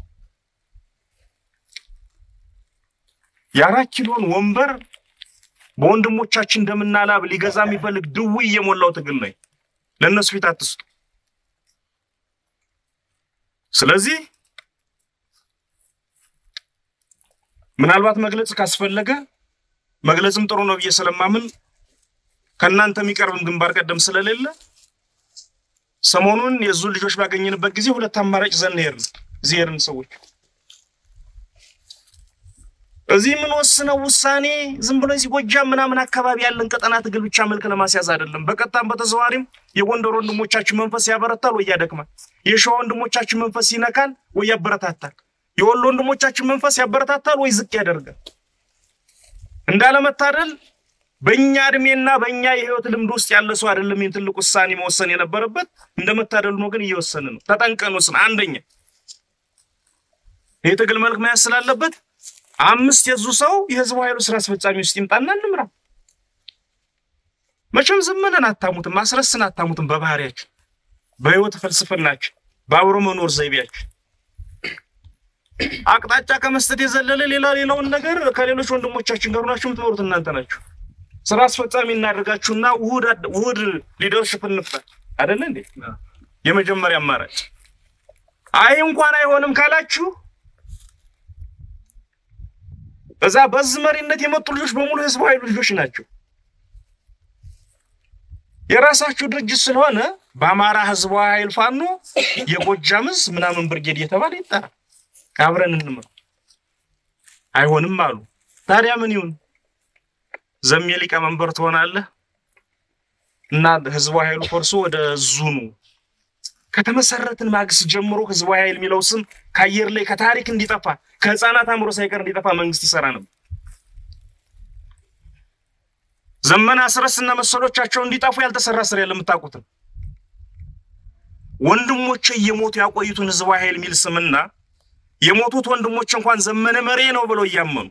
የአራት ኪሎን ወንበር በወንድሞቻችን እንደምና ላብ ሊገዛ የሚፈልግ ድውይ የሞላው ትግል ነው። ለእነሱ ፊት አትስጡ። ስለዚህ ምናልባት መግለጽ ካስፈለገ መግለጽም ጥሩ ነው ብዬ ስለማምን ከእናንተ የሚቀርብም ግንባር ቀደም ስለሌለ ሰሞኑን የዙን ልጆች ባገኘንበት ጊዜ ሁለት አማራጭ ዘን ሄድን። እዚህ ሄድን ሰዎች እዚህ የምንወስነው ውሳኔ ዝም ብሎ እዚህ ጎጃም ምናምን አካባቢ ያለን ቀጠና ትግል ብቻ መልክ ለማስያዝ አይደለም። በቀጥታም በተዘዋሪም የጎንደር ወንድሞቻችን መንፈስ ያበረታል ወይ ያደክማል። የሸዋ ወንድሞቻችን መንፈስ ይነካል ወይ ያበረታታል። የወሎ ወንድሞቻችን መንፈስ ያበረታታል ወይ ዝቅ ያደርጋል። እንዳለመታደል በእኛ እድሜና በእኛ የህይወት ልምድ ውስጥ ያለ ሰው አይደለም ይህን ትልቅ ውሳኔ መወሰን የነበረበት። እንደመታደሉ ነው ግን እየወሰን ነው። ተጠንቀን ወስን። አንደኛ ይህ ትግል መልክ መያዝ ስላለበት አምስት የዙ ሰው የህዝቡ ኃይሉ ስራ አስፈጻሚ ውስጥ ይምጣና እንምራ። መቼም ዘመነን አታሙትም፣ ማስረስን አታሙትም። በባህሪያችን፣ በህይወት ፍልስፍናችን፣ በአብሮ መኖር ዘይቤያችን አቅጣጫ ከመስጠት የዘለለ ሌላ ሌላውን ነገር ከሌሎች ወንድሞቻችን ጋር ሆናችሁ የምትኖሩት እናንተ ናችሁ። ስራ አስፈጻሚ እናደርጋችሁና ውህድ ውህድ ሊደርሽፕ እንፍጠር አይደለ እንዴ? የመጀመሪያ አማራጭ። አይ እንኳን አይሆንም ካላችሁ እዛ በዚህ መሪነት የመጡ ልጆች በሙሉ ህዝቡ ኃይሉ ልጆች ናቸው። የራሳችሁ ድርጅት ስለሆነ በአማራ ህዝቡ ኃይል ፋኖ የጎጃምስ ምናምን ብርጌድ እየተባለ ይጠራ፣ አብረን እንምር። አይሆንም አሉ። ታዲያ ምን ይሁን? ዘሜ ሊቀመንበር ትሆናለህ እና ህዝቡ ኃይሉ ፈርሶ ወደ ዙኑ ከተመሰረትን ማግስት ጀምሮ ህዝቡ ኃይል የሚለው ስም ከአየር ላይ ከታሪክ እንዲጠፋ ከህፃናት አእምሮ ሳይቀር እንዲጠፋ መንግስት ይሰራ ነበር። ዘመነ አስረስ እና መሰሎቻቸው እንዲጠፉ ያልተሰራ ስራ የለም። የምታውቁትን ወንድሞቼ እየሞቱ ያቆዩትን ህዝቡ ኃይል የሚል ስምና የሞቱት ወንድሞች እንኳን ዘመነ መሬ ነው ብለው እያመኑ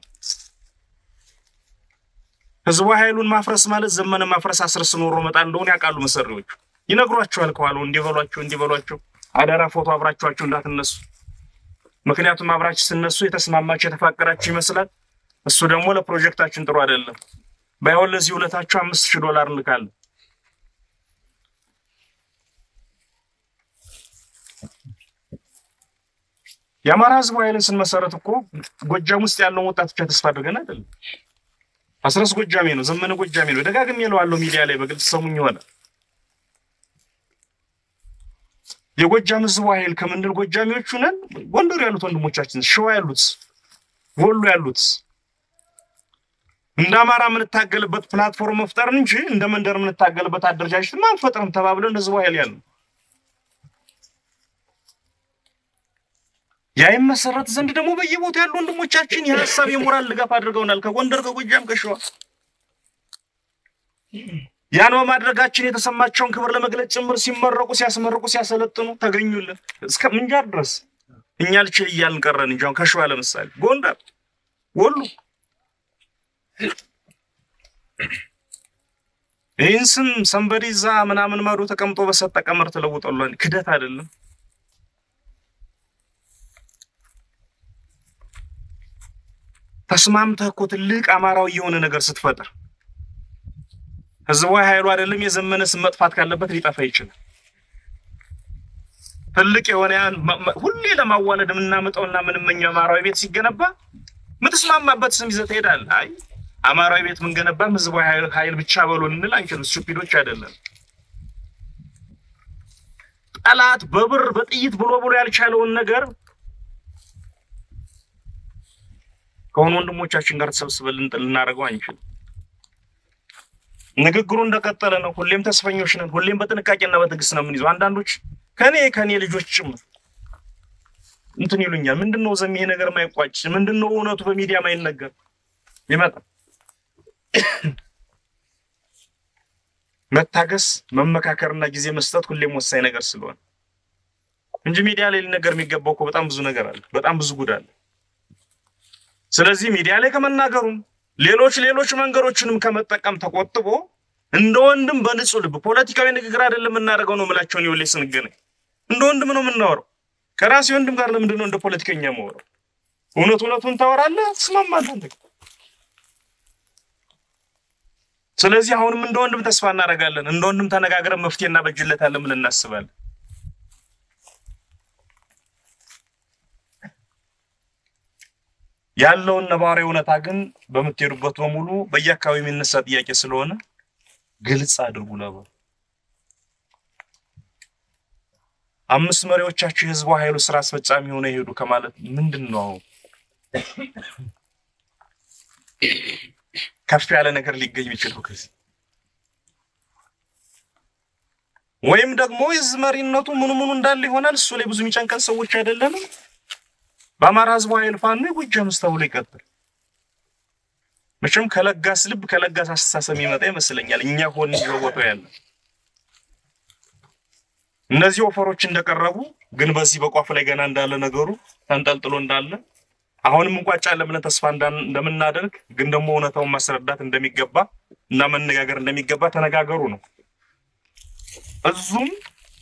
ህዝቡ ኃይሉን ማፍረስ ማለት ዘመነ ማፍረስ አስረስ ኖሮ መጣል እንደሆነ ያውቃሉ መሰሪዎቹ። ይነግሯቸዋል ከኋላው እንዲበሏቸው እንዲበሏቸው አደራ ፎቶ አብራችኋቸው እንዳትነሱ። ምክንያቱም አብራችሁ ስነሱ የተስማማችሁ የተፋቀራችሁ ይመስላል። እሱ ደግሞ ለፕሮጀክታችን ጥሩ አይደለም። ባይሆን ለዚህ ሁለታችሁ አምስት ሺህ ዶላር እንልካለን። የአማራ ህዝብ ኃይልን ስንመሰረት እኮ ጎጃም ውስጥ ያለውን ወጣት ብቻ ተስፋ አድርገን አይደለም። አስረስ ጎጃሜ ነው፣ ዘመነ ጎጃሜ ነው። ደጋግሜ እለዋለሁ ሚዲያ ላይ በግልጽ ሰሙኝ ይሆናል። የጎጃም ህዝቡ ኃይል ከምንል ጎጃሚዎቹ ነን። ጎንደር ያሉት ወንድሞቻችን፣ ሸዋ ያሉት፣ ወሎ ያሉት እንደ አማራ የምንታገልበት ፕላትፎርም መፍጠርን እንጂ እንደ መንደር የምንታገልበት አደረጃጀት አንፈጥርም ተባብለን ህዝቡ ኃይል ያለ ያ ይመሰረት ዘንድ ደግሞ በየቦታ ያሉ ወንድሞቻችን የሀሳብ የሞራል ድጋፍ አድርገውናል። ከጎንደር፣ ከጎጃም፣ ከሸዋ ያን በማድረጋችን የተሰማቸውን ክብር ለመግለጽ ጭምር ሲመረቁ፣ ሲያስመርቁ፣ ሲያሰለጥኑ ተገኙልን እስከ ምንጃር ድረስ እኛ ልችል እያልን ቀረን እንጂ አሁን ከሸዋ ለምሳሌ ጎንደር፣ ወሎ ይህን ስም ሰንበዲ እዛ ምናምን መሩ ተቀምጦ በሰጠ ቀመር ተለውጠሏል። ክደት አይደለም። ተስማምተህ እኮ ትልቅ አማራዊ የሆነ ነገር ስትፈጥር ህዝባዊ ኃይሉ አይደለም የዘመነ ስም መጥፋት ካለበት ሊጠፋ ይችላል። ትልቅ የሆነ ያን ሁሌ ለማዋለድ የምናመጣውና የምንመኘው አማራዊ ቤት ሲገነባ የምትስማማበት ስም ይዘህ ትሄዳለህ። አይ አማራዊ ቤት የምንገነባም ህዝባዊ ኃይል ብቻ በሎ እንል አንችልም። ስቱፒዶች አይደለም። ጠላት በብር በጥይት ብሎ ብሎ ያልቻለውን ነገር ከሆኑ ወንድሞቻችን ጋር ተሰብስበን ልናደርገው አንችልም። ንግግሩ እንደቀጠለ ነው። ሁሌም ተስፈኞች ነን። ሁሌም በጥንቃቄና በትዕግስት ነው የምንይዘው። አንዳንዶች ከኔ ከኔ ልጆች ጭምር እንትን ይሉኛል። ምንድን ነው ዘም ይሄ ነገር ማይቋጭ ምንድን ነው እውነቱ በሚዲያ ማይነገር ይመጣል። መታገስ፣ መመካከርና ጊዜ መስጠት ሁሌም ወሳኝ ነገር ስለሆነ እንጂ ሚዲያ ላይ ሊነገር የሚገባው እኮ በጣም ብዙ ነገር አለ። በጣም ብዙ ጉድ አለ። ስለዚህ ሚዲያ ላይ ከመናገሩም ሌሎች ሌሎች መንገዶችንም ከመጠቀም ተቆጥቦ እንደ ወንድም በንጹህ ልብ ፖለቲካዊ ንግግር አይደለም የምናደርገው ነው የምላቸውን ይኸውልህ ስንገናኝ እንደ ወንድም ነው የምናወራው። ከራሴ ወንድም ጋር ለምንድን ነው እንደ ፖለቲከኛ የማወራው? እውነት እውነቱን ታወራለህ፣ ትስማማለህ። አንተ ስለዚህ አሁንም እንደ ወንድም ተስፋ እናደርጋለን። እንደ ወንድም ተነጋግረን መፍትሄ እናበጅለታለን ብለን እናስባለን። ያለውን ነባራዊ እውነታ ግን በምትሄዱበት በሙሉ በየአካባቢው የሚነሳ ጥያቄ ስለሆነ ግልጽ አድርጉ። ለበ አምስት መሪዎቻችሁ የህዝቡ ኃይሉ ስራ አስፈጻሚ ሆነ ይሄዱ ከማለት ምንድን ነው? ከፍ ያለ ነገር ሊገኝ የሚችለው ከዚህ ወይም ደግሞ የህዝብ መሪነቱ ምኑ ምኑ እንዳለ ይሆናል። እሱ ላይ ብዙ የሚጨንቀን ሰዎች አይደለንም። በአማራ ህዝቡ ኃይል ፋኖ የጎጃም ውስጥ ተብሎ ይቀጥል። መቼም ከለጋስ ልብ ከለጋስ አስተሳሰብ የሚመጣ ይመስለኛል። እኛ ሆን በቦታው ያለ እነዚህ ወፈሮች እንደቀረቡ ግን በዚህ በቋፍ ላይ ገና እንዳለ ነገሩ ተንጠልጥሎ እንዳለ አሁንም እንቋጫለን ብለን ተስፋ እንደምናደርግ ግን ደግሞ እውነታውን ማስረዳት እንደሚገባ እና መነጋገር እንደሚገባ ተነጋገሩ ነው። እዙም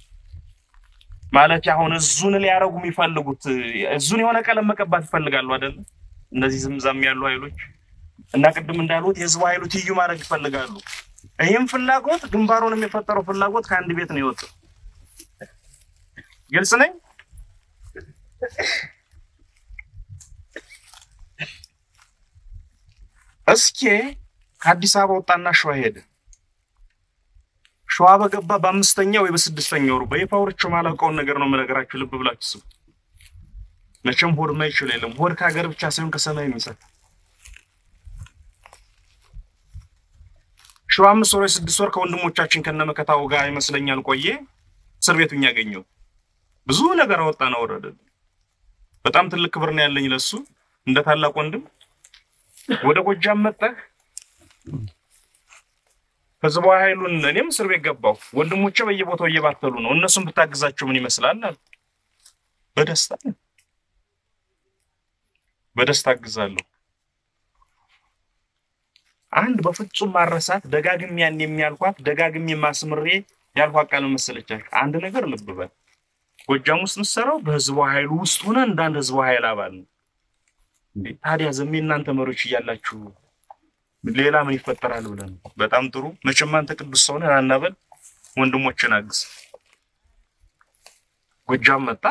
ማለት አሁን እዙን ሊያረጉ የሚፈልጉት እዙን የሆነ ቀለም መቀባት ይፈልጋሉ አይደል? እነዚህ ዝምዛም ያሉ ኃይሎች እና ቅድም እንዳሉት የህዝቡ ኃይሉ ትይዩ ማድረግ ይፈልጋሉ። ይህም ፍላጎት ግንባሩን የፈጠረው ፍላጎት ከአንድ ቤት ነው የወጣው። ግልጽ ነኝ። እስኪ ከአዲስ አበባ ወጣና ሸዋ ሄደ። ሸዋ በገባ በአምስተኛ ወይ በስድስተኛ ወሩ በይፋ ወርቼ ማላውቀውን ነገር ነው የምነግራችሁ። ልብ ብላችሁ ስሙ። መቼም ሆድ ማይችል የለም። ሆድ ከሀገር ብቻ ሳይሆን ከሰማይ የሚሰጥ ሸዋ አምስት ወር ወይ ስድስት ወር ከወንድሞቻችን ከነመከታው ጋር ይመስለኛል ቆየ። እስር ቤቱን ያገኘው ብዙ ነገር አወጣና ወረደ። በጣም ትልቅ ክብር ነው ያለኝ ለሱ እንደ ታላቅ ወንድም። ወደ ጎጃም መጣህ ህዝቡ ኃይሉን እኔም እስር ቤት ገባሁ። ወንድሞቼ በየቦታው እየባተሉ ነው። እነሱን ብታግዛቸው ምን ይመስላል አሉ። በደስታ በደስታ አግዛለሁ። አንድ በፍጹም ማረሳት ደጋግሜ ያን የሚያልኳት ደጋግሜ ማስምሬ ያልኳት ቃል መሰለቻችሁ። አንድ ነገር ልብ በል ጎጃም ውስጥ ምሰራው በህዝቡ ኃይሉ ውስጥ ሆነ እንዳንድ ህዝቡ ኃይል አባል ነው እንዴ። ታዲያ ዘሜ እናንተ መሪዎች እያላችሁ ሌላ ምን ይፈጠራል ብለን በጣም ጥሩ። መቼም አንተ ቅዱስ ሰው ነህ፣ አናበል ወንድሞችን አግዝ። ጎጃም መጣ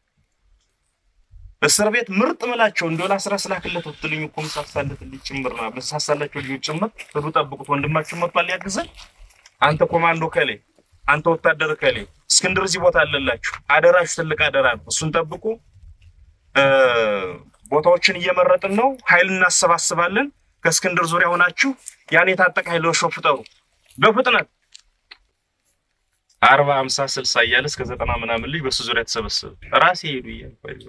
እስር ቤት ምርጥ ምላቸው እንደው ለአስራ ስላክለት ብትልኝ እኮ ምሳሳለትልኝ ጭምር ነው ምሳሳላቸው ልጆች ጭምር ሂዱ ጠብቁት፣ ወንድማችን መጥቷል ሊያግዘን። አንተ ኮማንዶ ከሌ፣ አንተ ወታደር ከሌ፣ እስክንድር እዚህ ቦታ አለላችሁ፣ አደራችሁ፣ ትልቅ አደራ ነው። እሱን ጠብቁ። ቦታዎችን እየመረጥን ነው፣ ኃይል እናሰባስባለን። ከእስክንድር ዙሪያ ሆናችሁ ያን የታጠቀ ኃይል ወሾ ፍጠሩ በፍጥነት አርባ ሀምሳ ስልሳ እያለ እስከ ዘጠና ምናምን ልጅ በሱ ዙሪያ ተሰበሰበ። ራሴ ሄዱ እያልኩ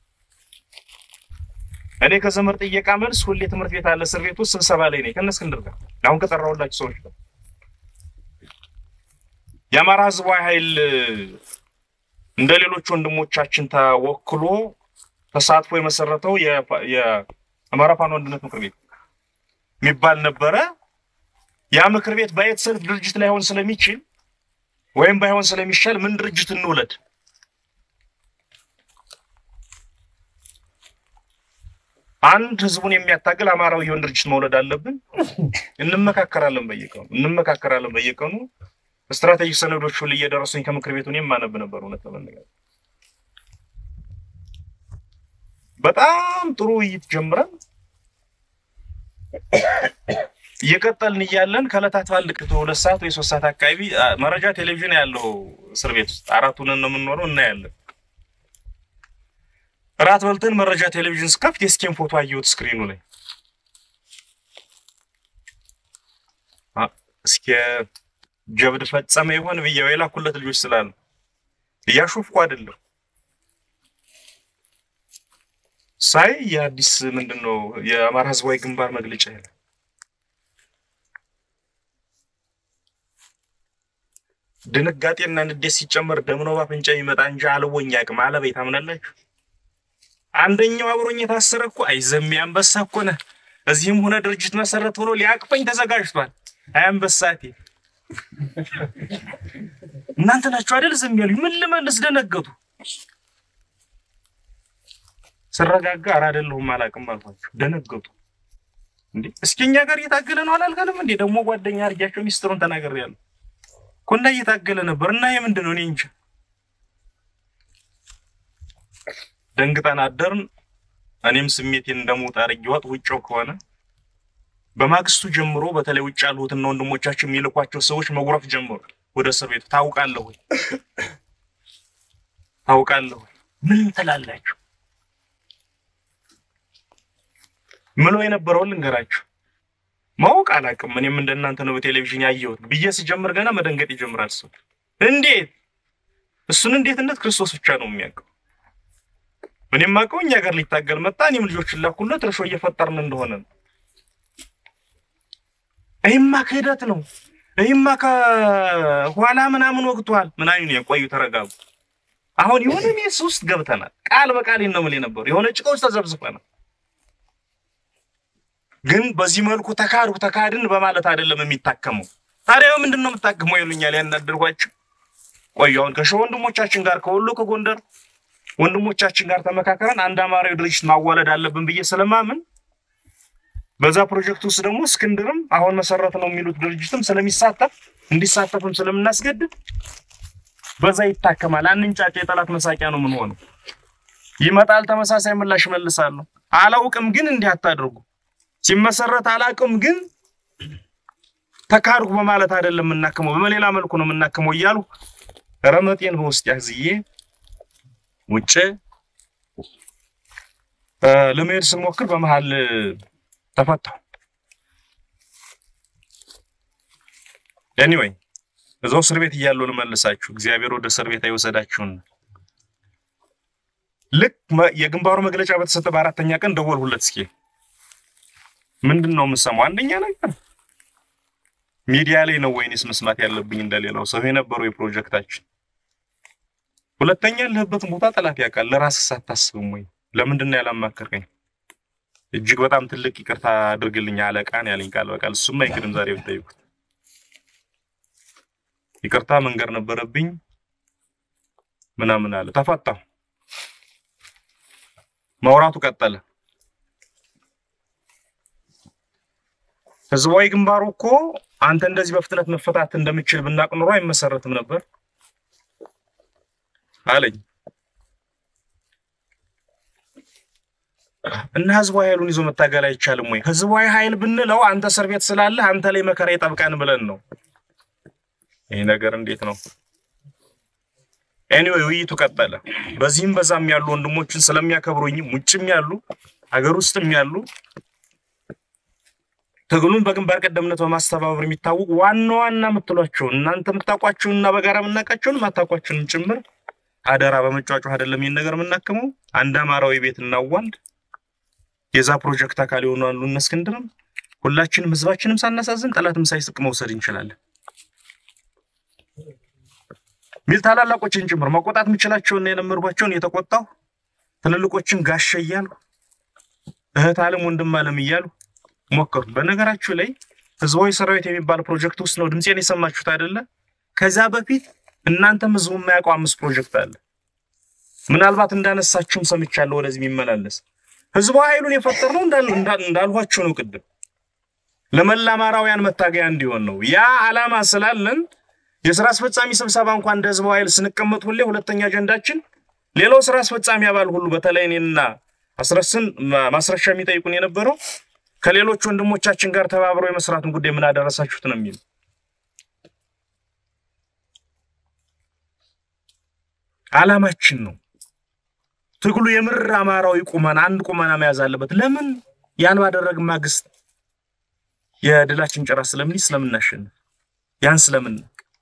እኔ ከዘመድ ጥየቃ መልስ ሁሌ ትምህርት ቤት አለ እስር ቤት ውስጥ ስብሰባ ላይ ነኝ ከእነ እስክንድር ጋር አሁን ከጠራሁላችሁ ሰዎች ጋር የአማራ ህዝባዊ ኃይል እንደ ሌሎች ወንድሞቻችን ተወክሎ ተሳትፎ የመሰረተው የአማራ ፋኖ አንድነት ምክር ቤት የሚባል ነበረ። ያ ምክር ቤት በየት ሰልፍ ድርጅት ላይሆን ስለሚችል ወይም ባይሆን ስለሚሻል ምን ድርጅት እንውለድ? አንድ ህዝቡን የሚያታግል አማራዊ የሆን ድርጅት መውለድ አለብን። እንመካከራለን፣ በየቀኑ እንመካከራለን። በየቀኑ ስትራቴጂክ ሰነዶች ሁሉ እየደረሱኝ ከምክር ቤቱ እኔም ማነብ ነበር። እውነት ለመነጋገር በጣም ጥሩ ውይይት ጀምረን እየቀጠልን እያለን ከዕለታት አንድ ሁለት ሰዓት ወይ ሶስት ሰዓት አካባቢ መረጃ ቴሌቪዥን ያለው እስር ቤት ውስጥ አራቱን ነው የምንኖረው እናያለን። እራት በልተን መረጃ ቴሌቪዥን ስከፍት የስኬን ፎቶ አየሁት ስክሪኑ ላይ። እስኪ ጀብድ ፈጸመ ይሆን ብዬው የላኩለት ልጆች ስላሉ እያሾፍኩ አይደለም። ሳይ የአዲስ ምንድን ነው የአማራ ህዝባዊ ግንባር መግለጫ ያለ ድንጋጤና ንዴት ሲጨመር ደም ነው ባፍንጫ የሚመጣ እንጂ አልቦኝ አቅም አለበይ ታምናላችሁ። አንደኛው አብሮኝ የታሰረ እኮ አይዘሜ አንበሳ እኮ ነህ፣ እዚህም ሆነ ድርጅት መሰረት ብሎ ሊያቅፈኝ ተዘጋጅቷል። አይ አንበሳቴ እናንተ ናችሁ አይደል ዝም ያሉኝ? ምን ልመልስ? ደነገጡ። ስረጋጋ ኧረ አይደለሁም አላውቅም አልኳቸው። ደነገጡ። እንዴ እስኪ እኛ ጋር እየታገለ ነው አላልከንም እንዴ? ደግሞ ጓደኛ አድርጊያቸው ሚስጥሩን ተናግሬያለሁ እኮ እና እየታገለ ነበር እና የምንድን ነው እኔ እንጃ። ደንግጠን አደርን። እኔም ስሜቴን እንደሞት አድርጌዋት ውጭው ከሆነ በማግስቱ ጀምሮ በተለይ ውጭ ያሉትና ወንድሞቻችን የሚልኳቸው ሰዎች መጉረፍ ጀምሮ ወደ እስር ቤቱ ታውቃለህ ወይ ታውቃለህ ወይ ምን ትላላችሁ? ምሎ የነበረውን ልንገራችሁ። ማወቅ አላውቅም። እኔም እንደናንተ ነው በቴሌቪዥን ያየሁት ብዬ ስጀምር ገና መደንገጥ ይጀምራል ሰው። እንዴት እሱን እንዴትነት ክርስቶስ ብቻ ነው የሚያውቀው። እኔም አውቀው እኛ ጋር ሊታገል መጣ። እኔም ልጆችን ላኩለት እርሾ እየፈጠርን እንደሆነ ነው። ይህማ ክህደት ነው። ይህማ ከኋላ ምናምን ወቅቷል ምናምን የቆዩ ተረጋጉ። አሁን የሆነ ሜስ ውስጥ ገብተናል። ቃል በቃል ነው የምልህ ነበር። የሆነ ጭቃ ውስጥ ተዘብዝፈናል። ግን በዚህ መልኩ ተካድኩ ተካድን በማለት አይደለም የሚታከመው። ታዲያ ምንድን ነው የምታከመው ይሉኛል። ያናደርኳቸው ቆዩ። አሁን ከሸ ወንድሞቻችን ጋር ከወሎ ከጎንደር ወንድሞቻችን ጋር ተመካከረን አንድ አማራዊ ድርጅት ማዋለድ አለብን ብዬ ስለማምን በዛ ፕሮጀክት ውስጥ ደግሞ እስክንድርም አሁን መሰረት ነው የሚሉት ድርጅትም ስለሚሳተፍ እንዲሳተፍም ስለምናስገድድ በዛ ይታከማል። አንንጫጭ የጠላት መሳቂያ ነው ምን ሆነው ይመጣል። ተመሳሳይ ምላሽ መልሳለሁ። አላውቅም ግን እንዲህ አታድርጉ ሲመሰረት አላውቅም ግን ተካድኩ በማለት አይደለም የምናክመው፣ በሌላ መልኩ ነው የምናክመው እያሉ ረመጤን በውስጥ ያዝዬ ውጭ ለመሄድ ስሞክር በመሀል ተፈታሁ። ኤኒዌይ እዛው እስር ቤት እያለሁ ልመልሳችሁ፣ እግዚአብሔር ወደ እስር ቤት አይወሰዳችሁን። ልክ የግንባሩ መግለጫ በተሰጠ በአራተኛ ቀን ደወልሁለት። እስኪ ምንድን ነው የምሰማው? አንደኛ ነገር ሚዲያ ላይ ነው ወይንስ መስማት ያለብኝ እንደሌላው ሰው የነበረው የፕሮጀክታችን? ሁለተኛ ያለህበትን ቦታ ጠላት ያውቃል። ለራስህ ሳታስብም ወይ ለምንድን ነው ያላማከርከኝ? እጅግ በጣም ትልቅ ይቅርታ አድርግልኝ አለቃን ያለኝ ቃል በቃል እሱም አይክድም። ዛሬ ብጠይቁት ይቅርታ መንገር ነበረብኝ ምናምን አለ። ተፈታሁ። ማውራቱ ቀጠለ። ህዝባዊ ግንባሩ እኮ አንተ እንደዚህ በፍጥነት መፈታት እንደምችል ብናቅ ኑሮ አይመሰረትም ነበር አለኝ እና ህዝባዊ ኃይሉን ይዞ መታገል አይቻልም ወይ? ህዝባዊ ኃይል ብንለው አንተ እስር ቤት ስላለህ አንተ ላይ መከራ ይጠብቃን ብለን ነው። ይህ ነገር እንዴት ነው? ኤኒዌይ ውይይቱ ቀጠለ። በዚህም በዛም ያሉ ወንድሞችን ስለሚያከብሩኝም ውጭም ያሉ ሀገር ውስጥም ያሉ ትግሉን በግንባር ቀደምነት በማስተባበር የሚታወቁ ዋና ዋና የምትሏቸውን እናንተ የምታውቋቸውን እና በጋራ የምናውቃቸውን የማታውቋቸውንም ጭምር አደራ በመጫጫህ አይደለም ይህን ነገር የምናክመው። አንድ አማራዊ ቤት እናዋልድ። የዛ ፕሮጀክት አካል የሆኑ አሉ እነ እስክንድርም ሁላችንም ህዝባችንም ሳናሳዝን ጠላትም ሳይስቅ መውሰድ እንችላለን ሚል ታላላቆችን ጭምር መቆጣት የምችላቸውና የለመድኳቸውን የተቆጣሁ ትልልቆችን ጋሸ እያሉ እህት አለም ወንድም አለም እያሉ ሞከሩ። በነገራችሁ ላይ ህዝባዊ ሰራዊት የሚባል ፕሮጀክት ውስጥ ነው ድምፄን የሰማችሁት አይደለ? ከዛ በፊት እናንተም ህዝቡ የማያውቀው አምስት ፕሮጀክት አለ። ምናልባት እንዳነሳችሁም ሰምቻለሁ። ወደዚህ የሚመላለስ ህዝባዊ ኃይሉን የፈጠርነው እንዳልኋችሁ ነው ቅድም ለመላ አማራውያን መታገያ እንዲሆን ነው። ያ አላማ ስላለን የስራ አስፈጻሚ ስብሰባ እንኳን እንደ ህዝባዊ ኃይል ስንቀመጥ ሁሌ ሁለተኛ አጀንዳችን ሌላው ስራ አስፈጻሚ አባል ሁሉ በተለይ እኔና አስረስን ማስረሻ የሚጠይቁን የነበረው ከሌሎች ወንድሞቻችን ጋር ተባብረው የመስራቱን ጉዳይ ምን አደረሳችሁት ነው የሚል አላማችን ነው። ትግሉ የምር አማራዊ ቁመና አንድ ቁመና መያዝ አለበት። ለምን ያን ባደረግ ማግስት የድላችን ጭራ ስለምን ስለምናሸንፍ ያን ስለምን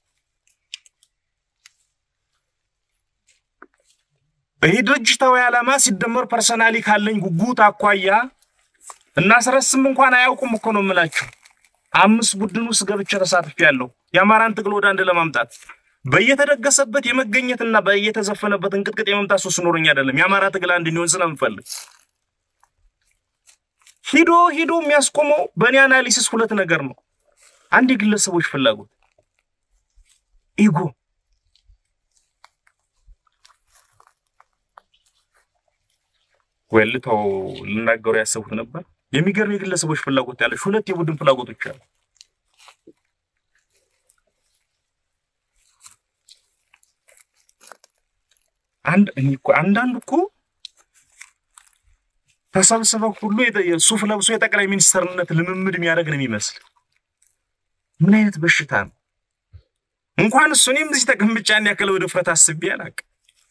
ይህ ድርጅታዊ ዓላማ ሲደመር ፐርሰናሊ ካለኝ ጉጉት አኳያ እናስረስም እንኳን አያውቁም እኮ ነው የምላችሁ። አምስት ቡድን ውስጥ ገብቼ ተሳትፌያለሁ። የአማራን ትግል ወደ አንድ ለማምጣት በየተደገሰበት የመገኘትና በየተዘፈነበት እንቅጥቅጥ የመምጣት ሱስ ኖሮኝ አይደለም። የአማራ ትግል አንድ እንዲሆን ስለምፈልግ ሂዶ ሂዶ የሚያስቆመው በእኔ አናሊሲስ ሁለት ነገር ነው። አንድ የግለሰቦች ፍላጎት ኢጎ ወይ ልተው ልናገሩ ያሰብኩት ነበር የሚገርም የግለሰቦች ፍላጎት ያለች ሁለት የቡድን ፍላጎቶች አሉ። አንድ እኔ እኮ አንዳንድ እኮ ተሰብስበው ሁሉ ሱፍ ለብሶ የጠቅላይ ሚኒስትርነት ልምምድ የሚያደርግ ነው የሚመስል። ምን አይነት በሽታ ነው? እንኳን እሱ እኔም እዚህ ተቀምጬ ያን ያክል ወደ ድፍረት አስቤ አላውቅም።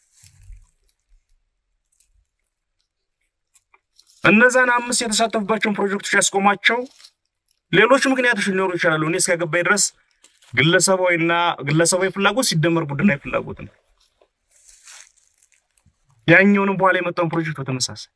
እነዛን አምስት የተሳተፉባቸውን ፕሮጀክቶች ያስቆሟቸው ሌሎች ምክንያቶች ሊኖሩ ይችላሉ። እኔ እስከገባኝ ድረስ ግለሰባዊና ግለሰባዊ ፍላጎት ሲደመር ቡድናዊ ፍላጎት ነው። ያኛውንም በኋላ የመጣውን ፕሮጀክት በተመሳሳይ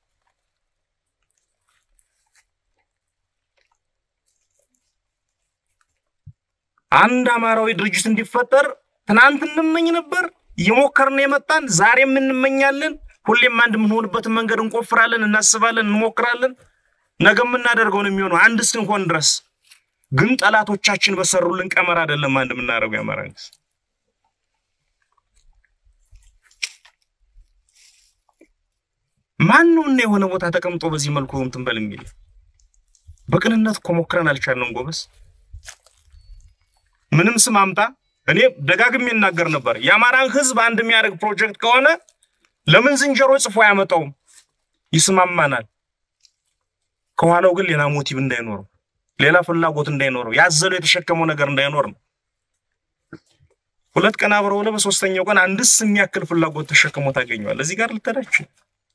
አንድ አማራዊ ድርጅት እንዲፈጠር ትናንት እንመኝ ነበር፣ እየሞከርን የመጣን ዛሬም እንመኛለን። ሁሌም አንድ የምንሆንበትን መንገድ እንቆፍራለን፣ እናስባለን፣ እንሞክራለን። ነገ የምናደርገው ነው የሚሆነው አንድ እስክንሆን ድረስ። ግን ጠላቶቻችን በሰሩልን ቀመር አይደለም አንድ የምናደርገው የአማራ መንግስት ማን ነው እና የሆነ ቦታ ተቀምጦ በዚህ መልኩ እንትን በል የሚል በቅንነት እኮ ሞክረን አልቻልንም ጎበዝ። ምንም ስም አምጣ። እኔ ደጋግሜ እናገር ነበር የአማራን ህዝብ አንድ የሚያደርግ ፕሮጀክት ከሆነ ለምን ዝንጀሮ ጽፎ አያመጣውም? ይስማማናል። ከኋላው ግን ሌላ ሞቲቭ እንዳይኖረው፣ ሌላ ፍላጎት እንዳይኖረው፣ ያዘለው የተሸከመው ነገር እንዳይኖር ነው። ሁለት ቀን አብረው ውለህ በሶስተኛው ቀን አንድስ የሚያክል ፍላጎት ተሸክሞ ታገኘዋል። እዚህ ጋር ልትሄዳችሁ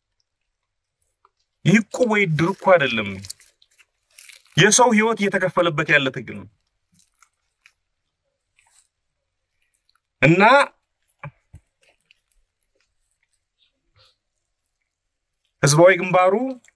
ይህ እኮ ወይ ድር እኮ አይደለም፣ የሰው ህይወት እየተከፈለበት ያለ ትግል ነው እና ህዝባዊ ግንባሩ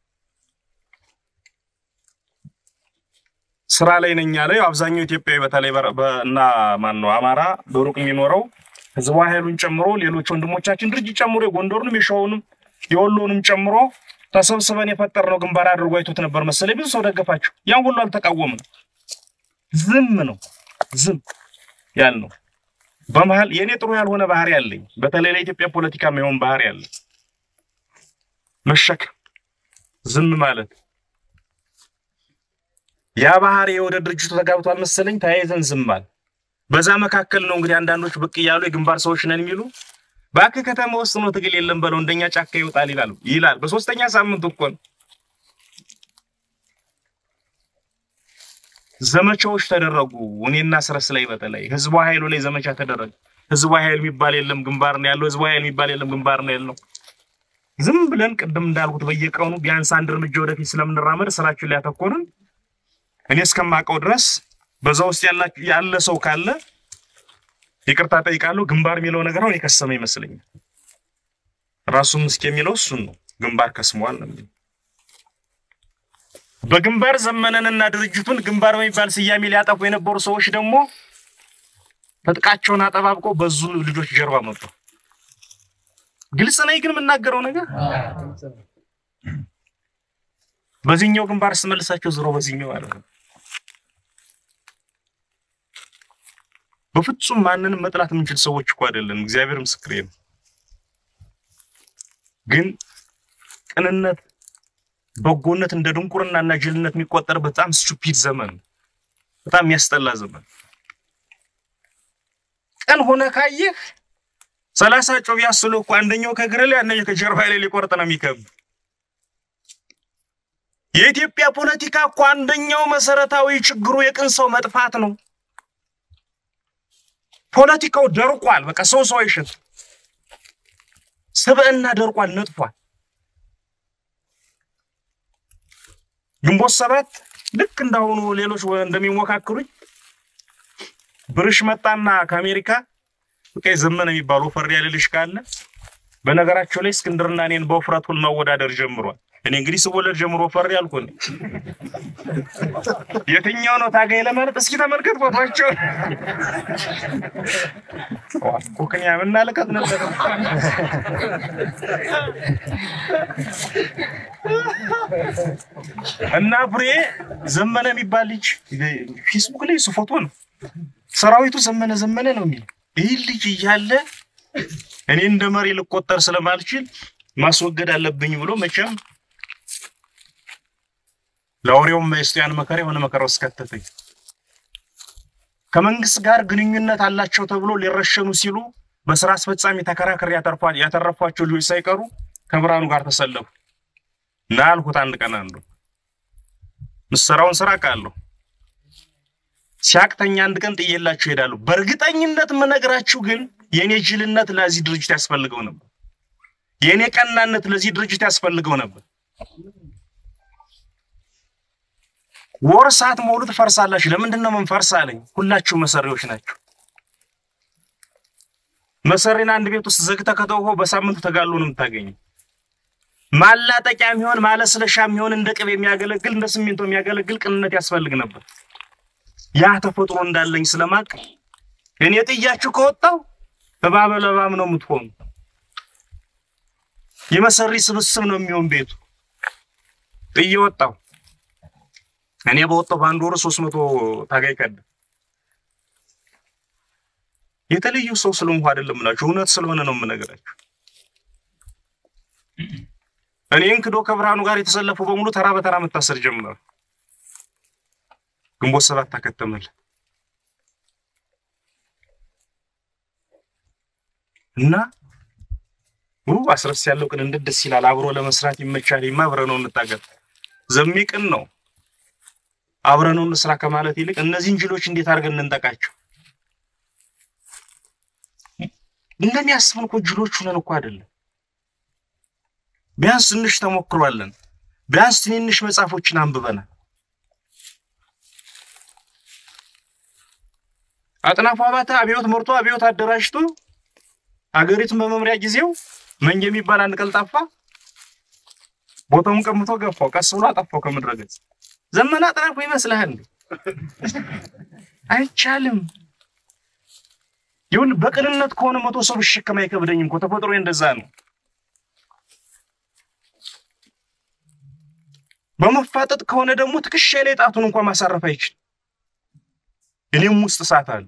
ስራ ላይ ነኝ ያለ አብዛኛው ኢትዮጵያዊ በተለይ እና ማን ነው አማራ በሩቅ የሚኖረው ህዝባዊ ኃይሉን ጨምሮ ሌሎች ወንድሞቻችን ድርጅት ጨምሮ የጎንደሩንም የሸዋውንም የወሎንም ጨምሮ ተሰብስበን የፈጠርነው ግንባር አድርጎ አይቶት ነበር መሰለኝ። ብዙ ሰው ደገፋቸው። ያን ሁሉ አልተቃወምም። ዝም ነው ዝም ያልነው። በመሀል የእኔ ጥሩ ያልሆነ ባህሪ አለኝ። በተለይ ለኢትዮጵያ ፖለቲካ የሚሆን ባህሪ አለ። መሸከም፣ ዝም ማለት። ያ ባህሪ ወደ ድርጅቱ ተጋብቷል መሰለኝ። ተያይዘን ዝም አለ። በዛ መካከል ነው እንግዲህ አንዳንዶች ብቅ እያሉ የግንባር ሰዎች ነን የሚሉ ባክ ከተማ ውስጥ ነው ትግል የለም በለው እንደኛ ጫካ ይወጣል ይላል ይላል። በሶስተኛ ሳምንት እኮ ነው ዘመቻዎች ተደረጉ። እኔና ስረስ ላይ በተለይ ህዝባዊ ኃይሉ ላይ ዘመቻ ተደረገ። ህዝባዊ ኃይል የሚባል የለም ግንባር ነው ያለው። ህዝባዊ ኃይል የሚባል የለም ግንባር ነው ያለው። ዝም ብለን ቅድም እንዳልኩት በየቀኑ ቢያንስ አንድ እርምጃ ወደፊት ስለምንራመድ ስራችን ላይ ያተኮርን። እኔ እስከማውቀው ድረስ በዛ ውስጥ ያለ ሰው ካለ ይቅርታ ጠይቃለሁ። ግንባር የሚለው ነገር አሁን የከሰመ ይመስለኛል። ራሱም እስኪ የሚለው እሱን ነው። ግንባር ከስሟል ነው የሚለው። በግንባር ዘመነንና ድርጅቱን ግንባር በሚባል ስያሜ ሊያጠፉ የነበሩ ሰዎች ደግሞ ትጥቃቸውን አጠባብቀው በዙ ልጆች ጀርባ መጡ። ግልጽ ነኝ ግን የምናገረው ነገር በዚህኛው ግንባር ስመልሳቸው ዝሮ በዚህኛው ማለት ነው። በፍጹም ማንንም መጥላት የምንችል ሰዎች እኮ አይደለም። እግዚአብሔር ምስክሬ ነው። ግን ቅንነት፣ በጎነት እንደ ድንቁርና እና ጅልነት የሚቆጠር በጣም ስቱፒድ ዘመን፣ በጣም የሚያስጠላ ዘመን። ቀን ሆነ ካየህ ሰላሳ ጮህ ቢያስሉ እኮ አንደኛው ከእግር ላይ አንደኛው ከጀርባ ላይ ሊቆርጥ ነው የሚከብ የኢትዮጵያ ፖለቲካ እኮ አንደኛው መሰረታዊ ችግሩ የቅን ሰው መጥፋት ነው። ፖለቲካው ደርቋል። በቃ ሰው ሰው አይሸት ስብዕና ደርቋል፣ ነጥፏል። ግንቦት ሰባት ልክ እንዳሁኑ ሌሎች እንደሚሞካክሩኝ ብርሽ መጣና ከአሜሪካ በቃ ዘመነ የሚባለው ፈር ያለ ልጅ ካለ በነገራቸው ላይ እስክንድርና እኔን በውፍረት ሁሉ ማወዳደር ጀምሯል። እኔ እንግዲህ ስወለድ ጀምሮ ፈር ያልኩን የትኛው ነው ታጋይ ለማለት እስኪ ተመልከት ፎቶቸው ኮክንያ ምናልቀት ነበር። እና ፍሬ ዘመነ የሚባል ልጅ ፌስቡክ ላይ እሱ ፎቶ ነው። ሰራዊቱ ዘመነ ዘመነ ነው የሚል ይህ ልጅ እያለ እኔ እንደ መሪ ልቆጠር ስለማልችል ማስወገድ አለብኝ ብሎ መቼም ለአውሬውም ማይስቱ ያን መከራ የሆነ መከራ ውስጥ ከተተኝ። ከመንግስት ጋር ግንኙነት አላቸው ተብሎ ሊረሸኑ ሲሉ በስራ አስፈጻሚ ተከራክሬ ያተርፏል ያተረፏቸው ልጆች ሳይቀሩ ከብርሃኑ ጋር ተሰለፉ እና አልኩት አንድ ቀን አንዱ ምሰራውን ስራ ቃለሁ ሲያቅተኛ አንድ ቀን ጥዬላችሁ እሄዳለሁ። በእርግጠኝነት የምነግራችሁ ግን የእኔ ጅልነት ለዚህ ድርጅት ያስፈልገው ነበር። የእኔ ቀናነት ለዚህ ድርጅት ያስፈልገው ነበር። ወር ሰዓት ሙሉ ትፈርሳላችሁ። ለምንድን ነው ምን ፈርስ አለኝ። ሁላችሁ መሰሪዎች ናቸው። መሰሪን አንድ ቤት ውስጥ ዘግተህ ከተውኸው በሳምንቱ ተጋሎ ነው የምታገኘው። ማላጠቂያ የሚሆን ማለስለሻ የሚሆን እንደ ቅቤ የሚያገለግል እንደ ሲሚንቶ የሚያገለግል ቅንነት ያስፈልግ ነበር። ያ ተፈጥሮ እንዳለኝ ስለማቅ እኔ ጥያችሁ ከወጣው እባብ ለእባብ ነው የምትሆኑ። የመሰሪ ስብስብ ነው የሚሆን ቤቱ። ጥዬ ወጣው። እኔ በወጣው በአንድ ወር ሶስት መቶ ታጋይ ቀደ የተለዩ ሰው ስለሆንኩ አይደለም እላችሁ፣ እውነት ስለሆነ ነው የምነግራችሁ። እኔን ክዶ ከብርሃኑ ጋር የተሰለፉ በሙሉ ተራ በተራ መታሰር ጀመሩ። ግንቦት ሰባት ታከተመል እና ው አስረስ ያለው ቅን እንዴት ደስ ይላል። አብሮ ለመስራት ይመቻል። ይማ አብረነው እንታገል ዘሚቅን ነው አብረነው እንስራ ከማለት ይልቅ እነዚህን ጅሎች እንዴት አድርገን እንንጠቃቸው? እንደሚያስቡን እኮ ጅሎች ሁነን እኮ አይደለም። ቢያንስ ትንሽ ተሞክሯለን። ቢያንስ ትንንሽ መጽሐፎችን አንብበናል። አጥናፉ አባተ አብዮት መርቶ አብዮት አደራጅቶ አገሪቱን በመምሪያ ጊዜው መንጌ የሚባል አንድ ቀልጣፋ ቦታውን ቀምቶ ገፋው፣ ቀስ ብሎ አጠፋው ከምድረ ገጽ። ዘመነ አጥናፉ ይመስልሃል? አይቻልም። ይሁን በቅንነት ከሆነ መቶ ሰው ብሸከም አይከብደኝም እኮ ተፈጥሮ እንደዛ ነው። በመፋጠጥ ከሆነ ደግሞ ትከሻ ላይ ጣቱን እንኳን ማሳረፍ አይችልም። እኔም ውስጥ እሳት አለ።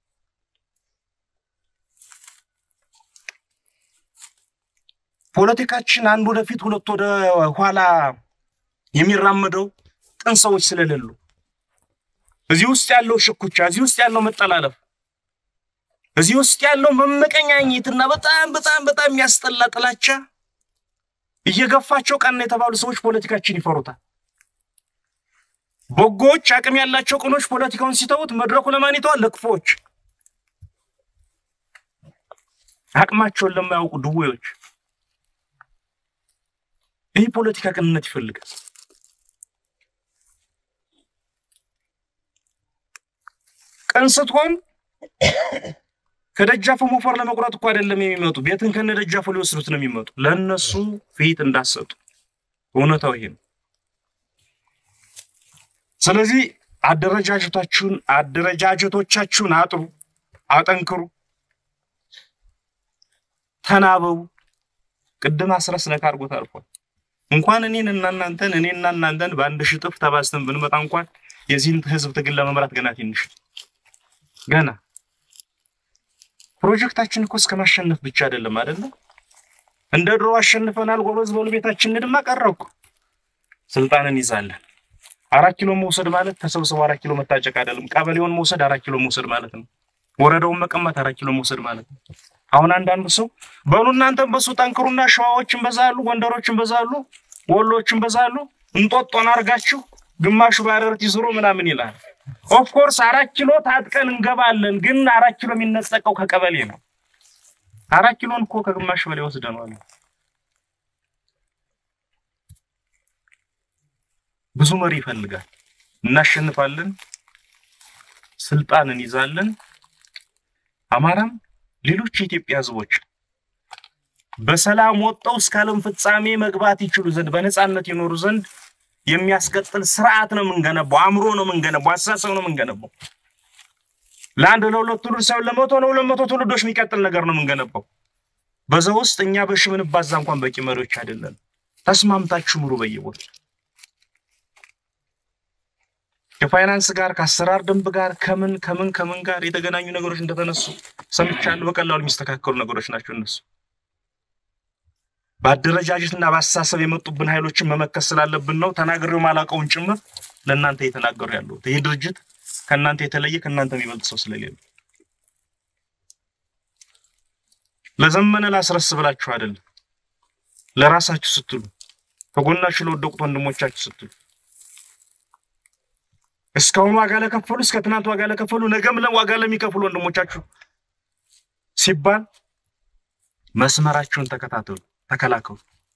ፖለቲካችን አንድ ወደፊት ሁለት ወደ ኋላ የሚራመደው ጥን ሰዎች ስለሌሉ እዚህ ውስጥ ያለው ሽኩቻ፣ እዚህ ውስጥ ያለው መጠላለፍ፣ እዚህ ውስጥ ያለው መመቀኛኘትና በጣም በጣም በጣም የሚያስጠላ ጥላቻ እየገፋቸው ቀና የተባሉ ሰዎች ፖለቲካችን ይፈሩታል። በጎዎች አቅም ያላቸው ቅኖች ፖለቲካውን ሲተውት መድረኩ ለማን ይተዋል? ለክፎች፣ አቅማቸውን ለማያውቁ ድዌዎች። ይህ ፖለቲካ ቅንነት ይፈልጋል። ቅን ስትሆን ከደጃፉ ሞፈር ለመቁረጥ እኮ አይደለም የሚመጡ፣ ቤትን ከነ ደጃፉ ሊወስዱት ነው የሚመጡ። ለእነሱ ፊት እንዳሰጡ እውነታው ይሄ ነው። ስለዚህ አደረጃጀታችሁን አደረጃጀቶቻችሁን አጥሩ፣ አጠንክሩ፣ ተናበቡ። ቅድም አስረስ ነካ አድርጎት አልፏል። እንኳን እኔን እና እናንተን እኔና እናንተን በአንድ ሺህ እጥፍ ተባዝተን ብንመጣ እንኳን የዚህን ህዝብ ትግል ለመምራት ገና ትንሽ ገና ፕሮጀክታችን እኮ እስከ ማሸነፍ ብቻ አይደለም አይደለ? እንደ ድሮ አሸንፈናል ጎበዝ በሉ ቤታችን እንድማ ቀረኩ ስልጣንን ይዛለን። አራት ኪሎ መውሰድ ማለት ተሰብስቦ አራት ኪሎ መታጨቅ አይደለም። ቀበሌውን መውሰድ አራት ኪሎ መውሰድ ማለት ነው። ወረዳውን መቀማት አራት ኪሎ መውሰድ ማለት ነው። አሁን አንዳንዱ ሰው በሉ እናንተም በሱ ጠንክሩና ሸዋዎችን በዛሉ፣ ጎንደሮችን በዛሉ፣ ወሎችን በዛሉ እንጦጦን አርጋችሁ ግማሹ ባረርቲ ዙሮ ምናምን ይላል። ኦፍኮርስ አራት ኪሎ ታጥቀን እንገባለን፣ ግን አራት ኪሎ የሚነጠቀው ከቀበሌ ነው። አራት ኪሎን እኮ ከግማሽ በላይ ወስደነዋል። ብዙ መሪ ይፈልጋል። እናሸንፋለን፣ ስልጣን እንይዛለን። አማራም ሌሎች የኢትዮጵያ ህዝቦች በሰላም ወጥተው እስከ ዓለም ፍጻሜ መግባት ይችሉ ዘንድ በነፃነት ይኖሩ ዘንድ የሚያስቀጥል ስርዓት ነው የምንገነባው። አእምሮ ነው የምንገነባው። አስተሳሰብ ነው የምንገነባው። ለአንድ ለሁለት ትውልድ ሳይሆን ለመቶ ለሁለት መቶ ትውልዶች የሚቀጥል ነገር ነው የምንገነባው። በዛ ውስጥ እኛ በሺ ብንባዛ እንኳን በቂ መሪዎች አይደለም። ተስማምታችሁ ምሩ በየቦታ ከፋይናንስ ጋር ከአሰራር ደንብ ጋር ከምን ከምን ከምን ጋር የተገናኙ ነገሮች እንደተነሱ ሰምቻለሁ። በቀላሉ የሚስተካከሉ ነገሮች ናቸው እነሱ። በአደረጃጀትና በአስተሳሰብ የመጡብን ኃይሎችን መመከት ስላለብን ነው። ተናግሬው ማላውቀውን ጭምር ለእናንተ እየተናገሩ ያለሁት። ይህ ድርጅት ከእናንተ የተለየ ከእናንተ የሚበልጥ ሰው ስለሌለ ለዘመነ ላስረስ ብላችሁ አይደለም፣ ለራሳችሁ ስትሉ ከጎናችሁ ለወደቁት ወንድሞቻችሁ ስትሉ እስካሁን ዋጋ ለከፈሉ እስከ ትናንት ዋጋ ለከፈሉ ነገም ዋጋ ለሚከፍሉ ወንድሞቻችሁ ሲባል መስመራችሁን ተከታተሉ፣ ተከላከሉ።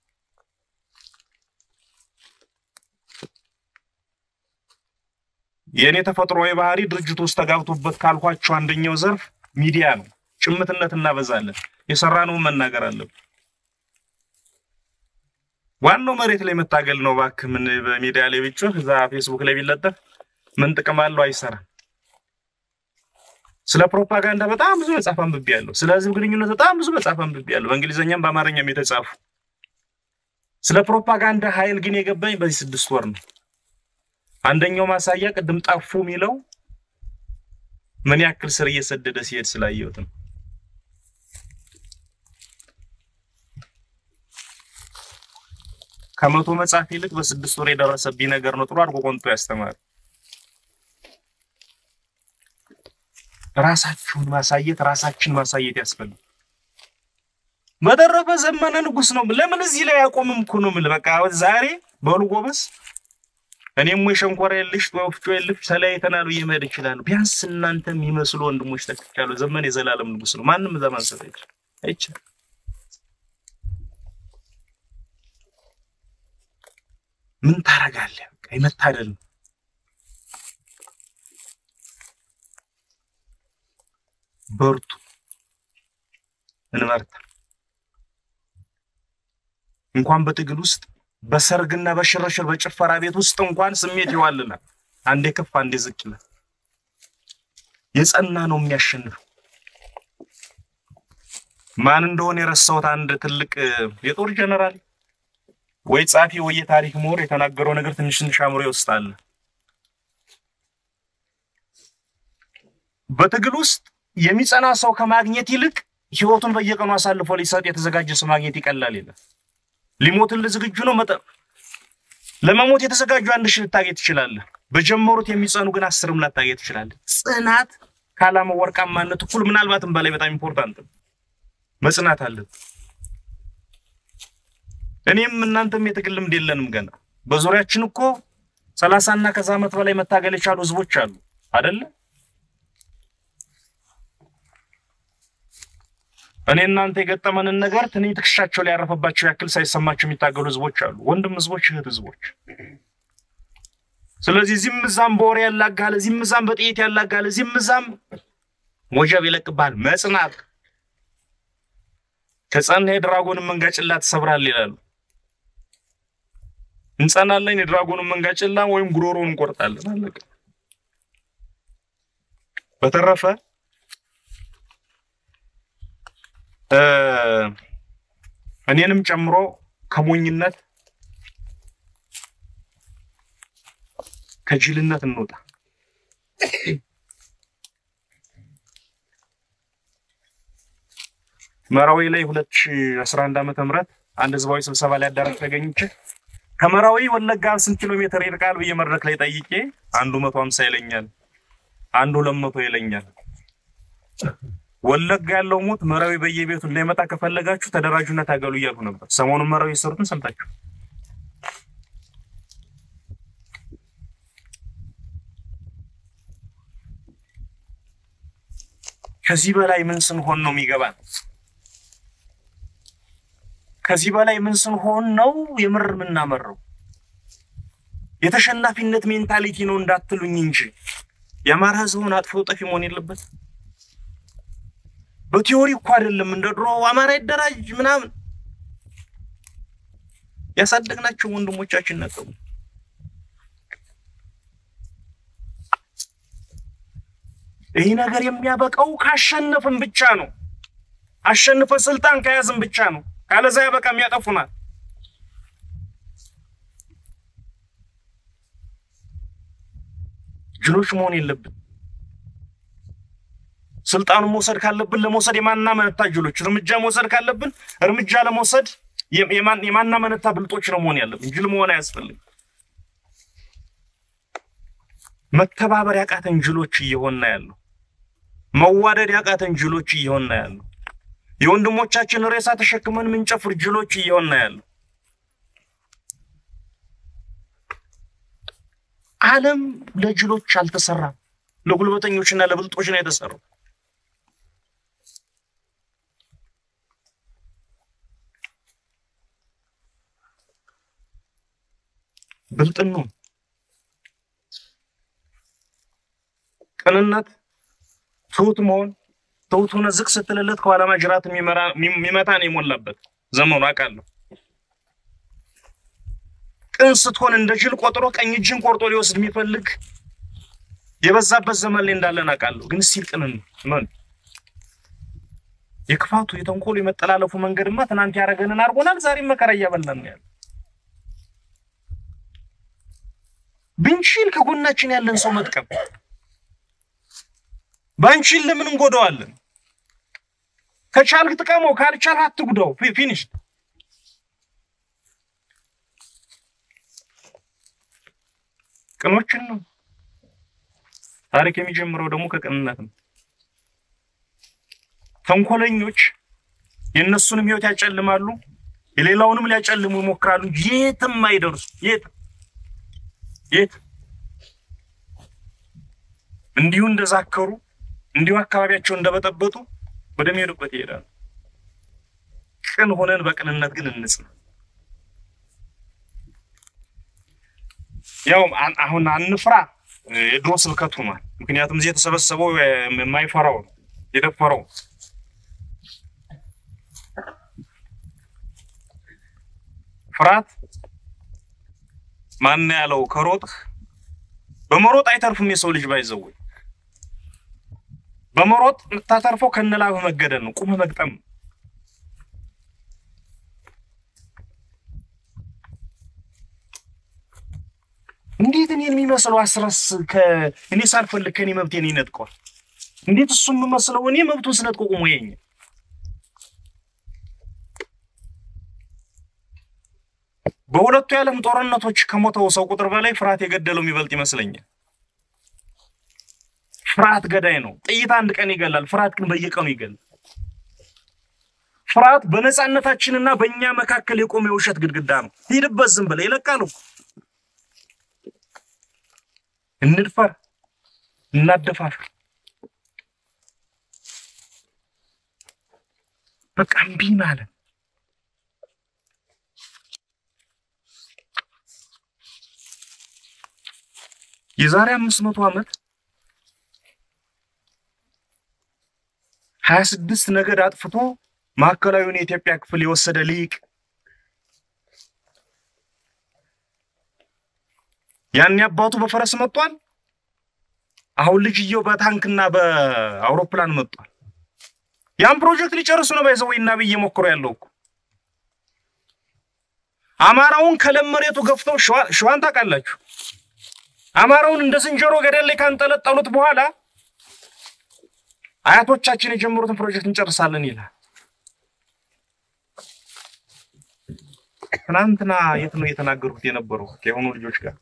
የእኔ ተፈጥሯዊ ባህሪ ድርጅቱ ውስጥ ተጋብቶበት ካልኳቸው አንደኛው ዘርፍ ሚዲያ ነው። ጭምትነት እናበዛለን። የሰራነውን መናገር አለብን። ዋናው መሬት ላይ መታገል ነው። እባክህ ምን በሚዲያ ላይ ብጮህ እዛ ፌስቡክ ላይ ቢለጠፍ ምን ጥቅም አለው? አይሰራም። ስለ ፕሮፓጋንዳ በጣም ብዙ መጽሐፍ አንብቤያለሁ። ስለ ህዝብ ግንኙነት በጣም ብዙ መጽሐፍ አንብቤያለሁ፣ በእንግሊዝኛም በአማርኛም የተጻፉ። ስለ ፕሮፓጋንዳ ኃይል ግን የገባኝ በዚህ ስድስት ወር ነው። አንደኛው ማሳያ ቅድም ጠፉ የሚለው ምን ያክል ስር እየሰደደ ሲሄድ ስላየሁት ነው። ከመቶ መጽሐፍ ይልቅ በስድስት ወር የደረሰብኝ ነገር ነው። ጥሩ አድርጎ ቆንጦ ያስተማር። ራሳችሁን ማሳየት ራሳችን ማሳየት ያስፈልጋል። በተረፈ ዘመነ ንጉስ ነው። ለምን እዚህ ላይ ያቆምም እኮ ነው የምልህ። በቃ ዛሬ በሉ ጎበዝ፣ እኔም ወይ ሸንኮራ የልሽ ወፍጮ የልሽ ተለያይተናል ብዬ መሄድ እችላለሁ። ቢያንስ እናንተ የሚመስሉ ወንድሞች ተክቻለሁ። ዘመን የዘላለም ንጉስ ነው። ማንም እዛ ማንሳት አይችልም አይችልም። ምን ታረጋለህ? በቃ የመታደል ነው። በርቱ፣ እንበርታ። እንኳን በትግል ውስጥ በሰርግና በሽርሽር በጭፈራ ቤት ውስጥ እንኳን ስሜት ይዋልናል። አንዴ ከፍ አንዴ ዝቅ ይላል። የጸና ነው የሚያሸንፈው። ማን እንደሆነ የረሳሁት አንድ ትልቅ የጦር ጀነራል ወይ ጻፊ ወይ የታሪክ ምሁር የተናገረው ነገር ትንሽ ትንሽ አእምሮ ውስጥ አለ። በትግል ውስጥ የሚጸና ሰው ከማግኘት ይልቅ ህይወቱን በየቀኑ አሳልፎ ሊሰጥ የተዘጋጀ ሰው ማግኘት ይቀላል ይላል። ሊሞትልህ ዝግጁ ነው። መጠ ለመሞት የተዘጋጁ አንድ ሺህ ልታገኝ ትችላለህ። በጀመሩት የሚጸኑ ግን አስርም ላታገኝ ትችላለህ። ጽናት ከዓላማው ወርቃማነት እኩል ምናልባትም በላይ በጣም ኢምፖርታንት ነው። መጽናት አለብን። እኔም እናንተም የትግል ልምድ የለንም ገና። በዙሪያችን እኮ ሰላሳና ከዛ ዓመት በላይ መታገል የቻሉ ህዝቦች አሉ አደለ? እኔ እናንተ የገጠመንን ነገር ትንኝ ትከሻቸው ላይ ያረፈባቸው ያክል ሳይሰማቸው የሚታገሉ ህዝቦች አሉ፣ ወንድም ህዝቦች፣ እህት ህዝቦች። ስለዚህ እዚህም እዛም በወሬ ያላጋል፣ እዚህም እዛም በጥይት ያላጋል፣ እዚህም እዛም ወጀብ ይለቅብሃል። መጽናት ከጸና የድራጎንን መንጋጭላ ትሰብራል ይላሉ። እንጸናለን፣ የድራጎንን መንጋጭላ ወይም ጉሮሮን እንቆርጣለን። አለቀ። በተረፈ እኔንም ጨምሮ ከሞኝነት ከጅልነት እንውጣ። መራዊ ላይ 2011 ዓመተ ምህረት አንድ ህዝባዊ ስብሰባ ላይ አዳራሽ ተገኝቼ ከመራዊ ወለጋ ስንት ኪሎ ሜትር ይርቃል ብዬ መድረክ ላይ ጠይቄ አንዱ 150 ይለኛል፣ አንዱ 200 ይለኛል። ወለጋ ያለው ሞት መራዊ በየቤቱ እንዳይመጣ ከፈለጋችሁ ተደራጁና ታገሉ እያሉ ነበር። ሰሞኑን መራዊ የሰሩትን ሰምታችሁ ከዚህ በላይ ምን ስንሆን ነው የሚገባን? ከዚህ በላይ ምን ስንሆን ነው የምር የምናመረው? የተሸናፊነት ሜንታሊቲ ነው እንዳትሉኝ እንጂ የአማራ ህዝቡን አጥፎ ጠፊ መሆን የለበት። በቲዮሪ እኮ አይደለም እንደ ድሮ አማራ ይደራጅ ምናምን ያሳደግናቸው ወንድሞቻችን ነጥቡ ይህ ነገር የሚያበቃው ካሸነፍን ብቻ ነው። አሸንፈ ስልጣን ከያዝን ብቻ ነው። ካለዛ ያበቃም ያጠፉናል። ጅሎች መሆን የለብን። ስልጣኑን መውሰድ ካለብን ለመውሰድ የማናመነታ ጅሎች፣ እርምጃ መውሰድ ካለብን እርምጃ ለመውሰድ የማናመነታ ብልጦች ነው መሆን ያለብን። ጅል መሆን አያስፈልግም። መተባበር ያቃተን ጅሎች እየሆን ያለው፣ መዋደድ ያቃተን ጅሎች እየሆን ያለው፣ የወንድሞቻችን ሬሳ ተሸክመን ምንጨፍር ጅሎች እየሆን ያለው። ዓለም ለጅሎች አልተሰራም፣ ለጉልበተኞችና ለብልጦች ነው የተሰራው። ብልጥን ነው ቅንነት፣ ትሁት መሆን ትሁት ሆነ ዝቅ ስትልለት ከኋላ ማጅራት የሚመታን የሞላበት ዘመኑ አውቃለሁ። ቅን ስትሆን እንደ ጅል ቆጥሮ ቀኝ እጅን ቆርጦ ሊወስድ የሚፈልግ የበዛበት ዘመን ላይ እንዳለን አውቃለሁ። ግን ሲል ቅን ምን የክፋቱ የተንኮሉ የመጠላለፉ መንገድማ ትናንት ያደረገንን አድርጎናል። ዛሬም መከራ እያበላን ነው ያለ ብንችል ከጎናችን ያለን ሰው መጥቀም ባንችል ለምን እንጎዳዋለን? ከቻልክ ጥቀመው፣ ካልቻልክ አትጉዳው። ፊኒሽ። ቅኖችን ነው ታሪክ የሚጀምረው ደግሞ ከቅንነት ነው። ተንኮለኞች የእነሱንም ሕይወት ያጨልማሉ፣ የሌላውንም ሊያጨልሙ ይሞክራሉ። የትም አይደርሱ። የት የት እንዲሁ እንደዛከሩ እንዲሁ አካባቢያቸውን እንደበጠበጡ ወደሚሄዱበት ይሄዳሉ። ቅን ሆነን በቅንነት ግን እንጽና። ያው አሁን አንፍራ የድሮ ስብከት ሆኗል። ምክንያቱም እዚህ የተሰበሰበው የማይፈራው ነው የደፈረው። ፍርሃት ማን ያለው ከሮጥህ በመሮጥ አይተርፍም። የሰው ልጅ ባይዘወይ በመሮጥ የምታተርፈው ከነላብህ መገደል ነው። ቁምህ መግጠም እንዴት እኔን የሚመስለው አስረስ እኔ ሳልፈልግ ከኔ መብቴን ይነጥቀዋል? እንዴት እሱ የምመስለው እኔ መብቱን ስነጥቆ ቁሞ የኛ በሁለቱ የዓለም ጦርነቶች ከሞተው ሰው ቁጥር በላይ ፍርሃት የገደለው የሚበልጥ ይመስለኛል። ፍርሃት ገዳይ ነው። ጥይት አንድ ቀን ይገላል፣ ፍርሃት ግን በየቀኑ ይገላል። ፍርሃት በነፃነታችንና በእኛ መካከል የቆመ የውሸት ግድግዳ ነው። ሂድበት፣ ዝም ብለህ ይለቃሉ። እንድፈር፣ እናደፋፍር፣ በቃ እምቢ ማለት የዛሬ አምስት መቶ ዓመት ሀያ ስድስት ነገድ አጥፍቶ ማዕከላዊውን የኢትዮጵያ ክፍል የወሰደ ሊቅ ያኔ አባቱ በፈረስ መጥቷል። አሁን ልጅየው በታንክና በአውሮፕላን መጥቷል። ያን ፕሮጀክት ሊጨርሱ ነው። ባይዘወይና ብዬ ሞክሮ ያለው እኮ አማራውን ከለም መሬቱ ገፍተው ሸዋን ታውቃላችሁ። አማራውን እንደ ዝንጀሮ ገደል ላይ ካንጠለጠሉት በኋላ አያቶቻችን የጀመሩትን ፕሮጀክት እንጨርሳለን ይላል። ትናንትና የት ነው የተናገሩት የነበረው ከሆኑ ልጆች ጋር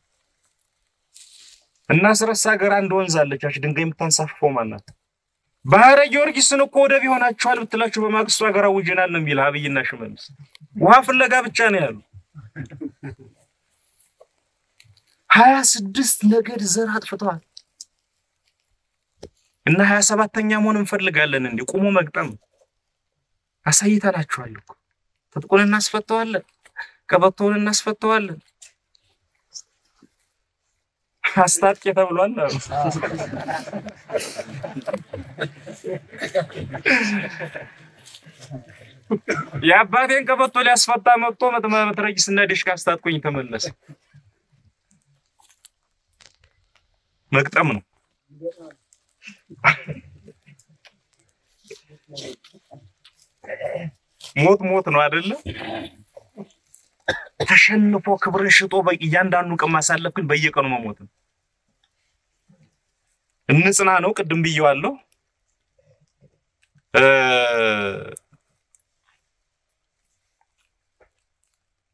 እና ስረሳ ሀገር አንድ ወንዝ አለቻች ድንጋይ የምታንሳፍፈው ማናት? ባህረ ጊዮርጊስን እኮ ወደብ ይሆናችኋል ብትላችሁ በማግስቱ ሀገር አውጀናል ነው የሚል አብይና ሽመልስ። ውሃ ፍለጋ ብቻ ነው ያሉ። ሀያ ስድስት ነገድ ዘር አጥፍተዋል እና ሀያ ሰባተኛ መሆን እንፈልጋለን። እንዲህ ቁሞ መግጠም አሳይተናችኋል እኮ ትጥቁን እናስፈተዋለን፣ ቀበቶውን እናስፈተዋለን። አስታጥቄ ተብሏል አሉ። የአባቴን ቀበቶ ሊያስፈታ መጥቶ መትረጊስና ዲሽቃ አስታጥቆኝ ተመለሰ። መግጠም ነው። ሞት ሞት ነው አይደለ? ተሸንፎ ክብርን ሽጦ እያንዳንዱ ቀን ማሳለፍ ግን በየቀኑ መሞት ነው። እንጽና ነው። ቅድም ብየዋለሁ።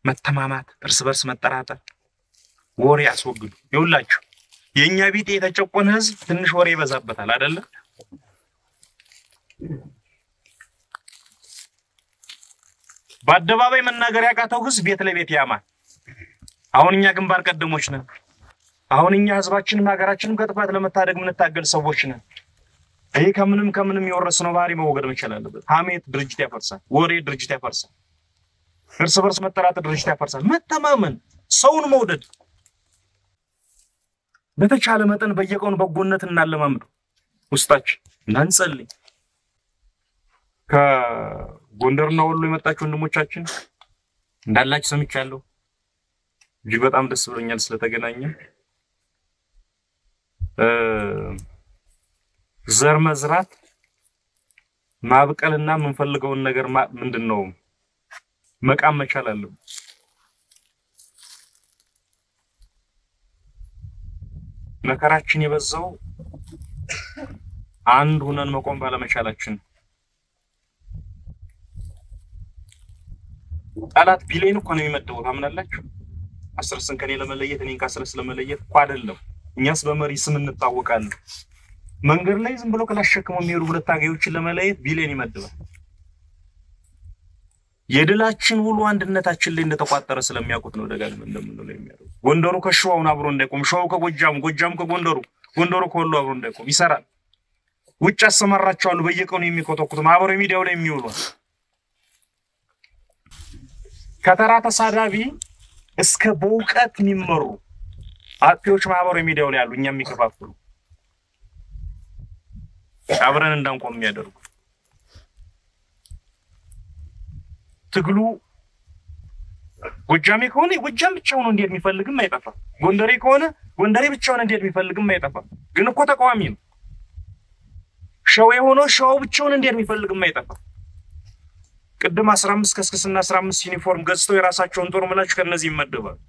መተማማት፣ እርስ በርስ መጠራጠር፣ ወሬ አስወግዱ። ይውላችሁ የእኛ ቢጤ የተጨቆነ ህዝብ ትንሽ ወሬ ይበዛበታል አይደለ? በአደባባይ መናገር ያቃተው ህዝብ ቤት ለቤት ያማል። አሁን እኛ ግንባር ቀደሞች ነን። አሁን እኛ ህዝባችንም ሀገራችንም ከጥፋት ለመታደግ የምንታገል ሰዎች ነን። ይህ ከምንም ከምንም የወረስነው ባህሪ መወገድ መቻል አለበት። ሀሜት ድርጅት ያፈርሳል። ወሬ ድርጅት ያፈርሳል። እርስ በርስ መጠራጠር ድርጅት ያፈርሳል። መተማመን፣ ሰውን መውደድ በተቻለ መጠን በየቀኑ በጎነት እናለማምዱ ውስጣችን እናንጸልይ። ከጎንደርና ወሎ የመጣችሁ ወንድሞቻችን እንዳላችሁ ሰምቻለሁ። እጅግ በጣም ደስ ብሎኛል ስለተገናኘን። ዘር መዝራት ማብቀልና የምንፈልገውን ነገር ምንድን ነው መቃም መቻል አለብን። መከራችን የበዛው አንድ ሁነን መቆም ባለመቻላችን። ጠላት ቢሊዮን እኮ ነው የሚመደበው ታምናላችሁ? አስረስን ከኔ ለመለየት እኔን ከአስረስ ለመለየት እኮ አይደለም። እኛስ በመሪ ስም እንታወቃለን። መንገድ ላይ ዝም ብሎ ክላሸክመው የሚሄዱ ሁለት ታጋዮችን ለመለየት ቢሊዮን ይመድባል። የድላችን ሁሉ አንድነታችን ላይ እንደተቋጠረ ስለሚያውቁት ነው ደጋግመን እንደምንለው የሚያደርጉ። ጎንደሩ ከሸዋውን አብሮ እንዳይቆም፣ ሸዋው ከጎጃሙ፣ ጎጃሙ ከጎንደሩ፣ ጎንደሩ ከወሎ አብሮ እንዳይቆም ይሰራል። ውጭ አሰማራቸዋሉ በየቀኑ የሚኮተኩት ማህበራዊ ሚዲያው ላይ የሚውሉ ከተራ ተሳዳቢ እስከ በእውቀት የሚመሩ አጥፊዎች ማህበራዊ ሚዲያው ላይ ያሉ እኛ የሚከፋፍሉ አብረን እንዳንቆም የሚያደርጉ ትግሉ ጎጃሜ ከሆነ ጎጃም ብቻውን እንዴት የሚፈልግም አይጠፋም። ጎንደሬ ከሆነ ጎንደሬ ብቻውን እንዴት የሚፈልግም አይጠፋም። ግን እኮ ተቃዋሚ ነው። ሸዋ የሆነው ሸዋው ብቻውን እንዴት የሚፈልግም አይጠፋም። ቅድም አስራ አምስት ከስክስና አስራ አምስት ዩኒፎርም ገዝተው የራሳቸውን ጦር ምላችሁ ከእነዚህ ይመደባሉ።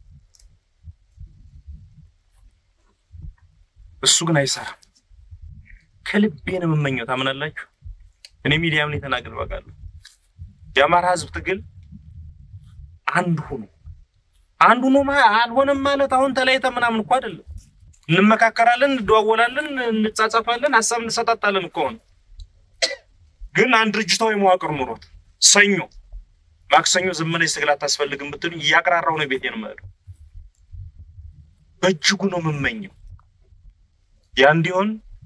እሱ ግን አይሰራም። ከልቤ ነው የምመኘው። ታምናላችሁ? እኔ ሚዲያም ላይ ተናግሬ አውቃለሁ። የአማራ ህዝብ ትግል አንድ ሆኖ አንድ ሆኖ አልሆነም ማለት አሁን ተለያይተ ምናምን እኮ አይደለም። እንመካከራለን፣ እንደዋወላለን፣ እንጻጻፋለን፣ ሀሳብ እንሰጣጣለን እኮ ነው። ግን አንድ ድርጅታዊ መዋቅር ኑሮት ሰኞ ማክሰኞ ዝም ብለሽ ትግል አታስፈልግም ብትሉ እያቀራራው ነው ቤቴን የምሄደው። በእጅጉ ነው የምመኘው ያ እንዲሆን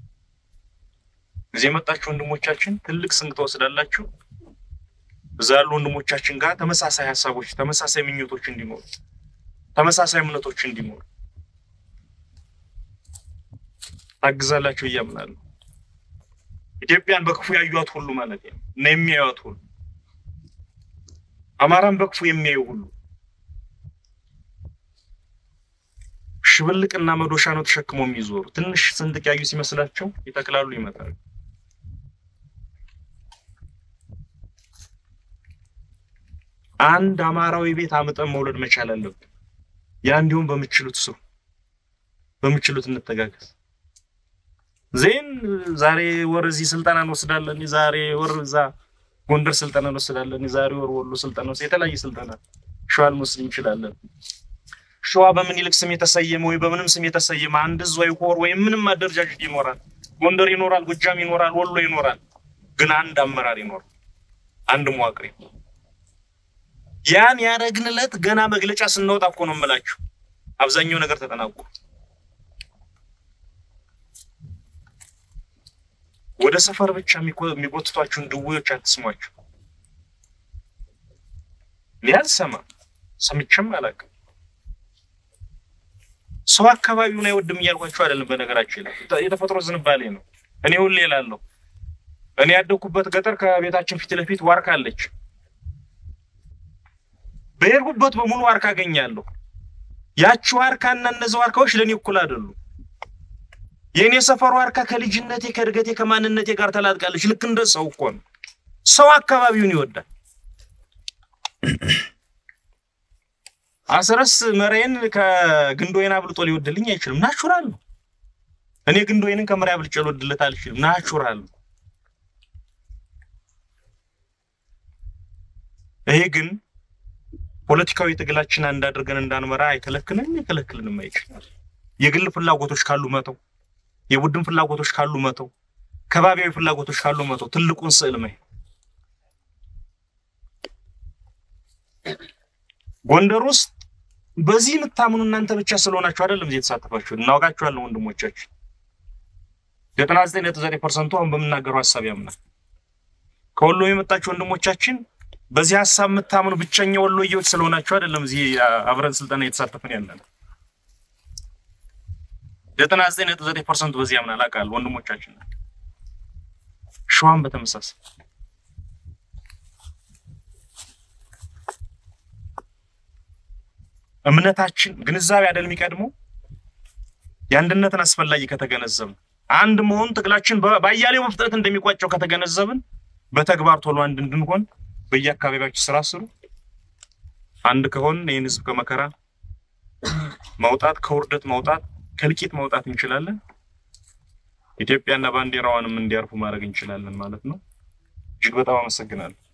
እዚህ የመጣችሁ ወንድሞቻችን ትልቅ ስንቅ ትወስዳላችሁ። እዛ ያሉ ወንድሞቻችን ጋር ተመሳሳይ ሀሳቦች፣ ተመሳሳይ ምኞቶች እንዲኖሩ፣ ተመሳሳይ እምነቶች እንዲኖሩ ታግዛላችሁ እያምናለሁ። ኢትዮጵያን በክፉ ያዩት ሁሉ ማለት ነው እና የሚያዩት ሁሉ አማራን በክፉ የሚያዩ ሁሉ ሽብልቅና መዶሻ ነው ተሸክመው የሚዞሩ። ትንሽ ስንጥቅ ያዩ ሲመስላቸው ይተክላሉ፣ ይመጣሉ። አንድ አማራዊ ቤት አምጠን መውለድ መቻል አለብን። ያ እንዲሁም በምችሉት ስሩ፣ በምችሉት እንተጋገዝ። ዜን ዛሬ ወር እዚህ ስልጠና እንወስዳለን፣ ዛሬ ወር እዛ ጎንደር ስልጠና እንወስዳለን፣ ዛሬ ወር ወሎ ስልጠና ወስድ የተለያየ ስልጠና ሸዋ ልንወስድ እንችላለን። ሸዋ በምኒልክ ስም የተሰየመ ወይ በምንም ስም የተሰየመ አንድ እዝ ወይ ኮር ወይም ምንም አደረጃጀት ይኖራል። ጎንደር ይኖራል፣ ጎጃም ይኖራል፣ ወሎ ይኖራል። ግን አንድ አመራር ይኖራል፣ አንድ መዋቅር ይኖራል። ያን ያደረግንለት ገና መግለጫ ስናወጣ እኮ ነው የምላችሁ። አብዛኛው ነገር ተጠናቆ ወደ ሰፈር ብቻ የሚጎትቷችሁን ድዌዎች አትስሟቸው። እኔ አልሰማም፣ ሰምቼም አላውቅም። ሰው አካባቢውን አይወድም እያልኳቸው አይደለም። በነገራችን ላይ የተፈጥሮ ዝንባሌ ነው። እኔ ሁሌ እላለሁ፣ እኔ ያደግኩበት ገጠር ከቤታችን ፊት ለፊት ዋርካ አለች። በሄድኩበት በሙሉ ዋርካ አገኛለሁ። ያቺ ዋርካና እነዚህ ዋርካዎች ለእኔ እኩል አይደሉም። የእኔ ሰፈር ዋርካ ከልጅነቴ ከእድገቴ ከማንነቴ ጋር ተላጥቃለች። ልክ እንደ ሰው እኮ ነው። ሰው አካባቢውን ይወዳል። አስረስ መሬን ከግንድ ወይን አብልጦ ሊወድልኝ አይችልም። ናቹራል ነው። እኔ ግንድ ወይንን ከመሬ አብልጬ ልወድለት አልችልም። ናቹራል ነው። ይሄ ግን ፖለቲካዊ ትግላችን አንድ አድርገን እንዳንመራ አይከለክልንም፣ አይከለክልንም አይችልም። የግል ፍላጎቶች ካሉ መተው፣ የቡድን ፍላጎቶች ካሉ መተው፣ ከባቢያዊ ፍላጎቶች ካሉ መተው፣ ትልቁን ስዕል ማየት ጎንደር ውስጥ በዚህ የምታምኑ እናንተ ብቻ ስለሆናችሁ አይደለም እዚህ የተሳተፋችሁ፣ እናውቃችኋለን ወንድሞቻችን። ዘጠና ዘጠኝ ነጥብ ዘጠኝ ፐርሰንቱ አሁን በምናገረው ሀሳብ ያምናል። ከወሎ የመጣችሁ ወንድሞቻችን በዚህ ሀሳብ የምታምኑ ብቸኛ ወሎዬዎች ስለሆናችሁ አይደለም እዚህ አብረን ስልጠና እየተሳተፍን ያለን። ዘጠና ዘጠኝ ነጥብ ዘጠኝ ፐርሰንቱ በዚህ ያምናል አውቃለሁ ወንድሞቻችን። ሸዋም በተመሳሳይ እምነታችን ግንዛቤ አይደል የሚቀድመው የአንድነትን አስፈላጊ ከተገነዘብን አንድ መሆን ትግላችን በአያሌው በፍጥነት እንደሚቋጨው ከተገነዘብን በተግባር ቶሎ አንድ እንድንሆን በየአካባቢያችን ስራ ስሩ። አንድ ከሆን ይህን ህዝብ ከመከራ ማውጣት፣ ከውርደት ማውጣት፣ ከእልቂት ማውጣት እንችላለን። ኢትዮጵያና ባንዲራዋንም እንዲያርፉ ማድረግ እንችላለን ማለት ነው። እጅግ በጣም አመሰግናለሁ።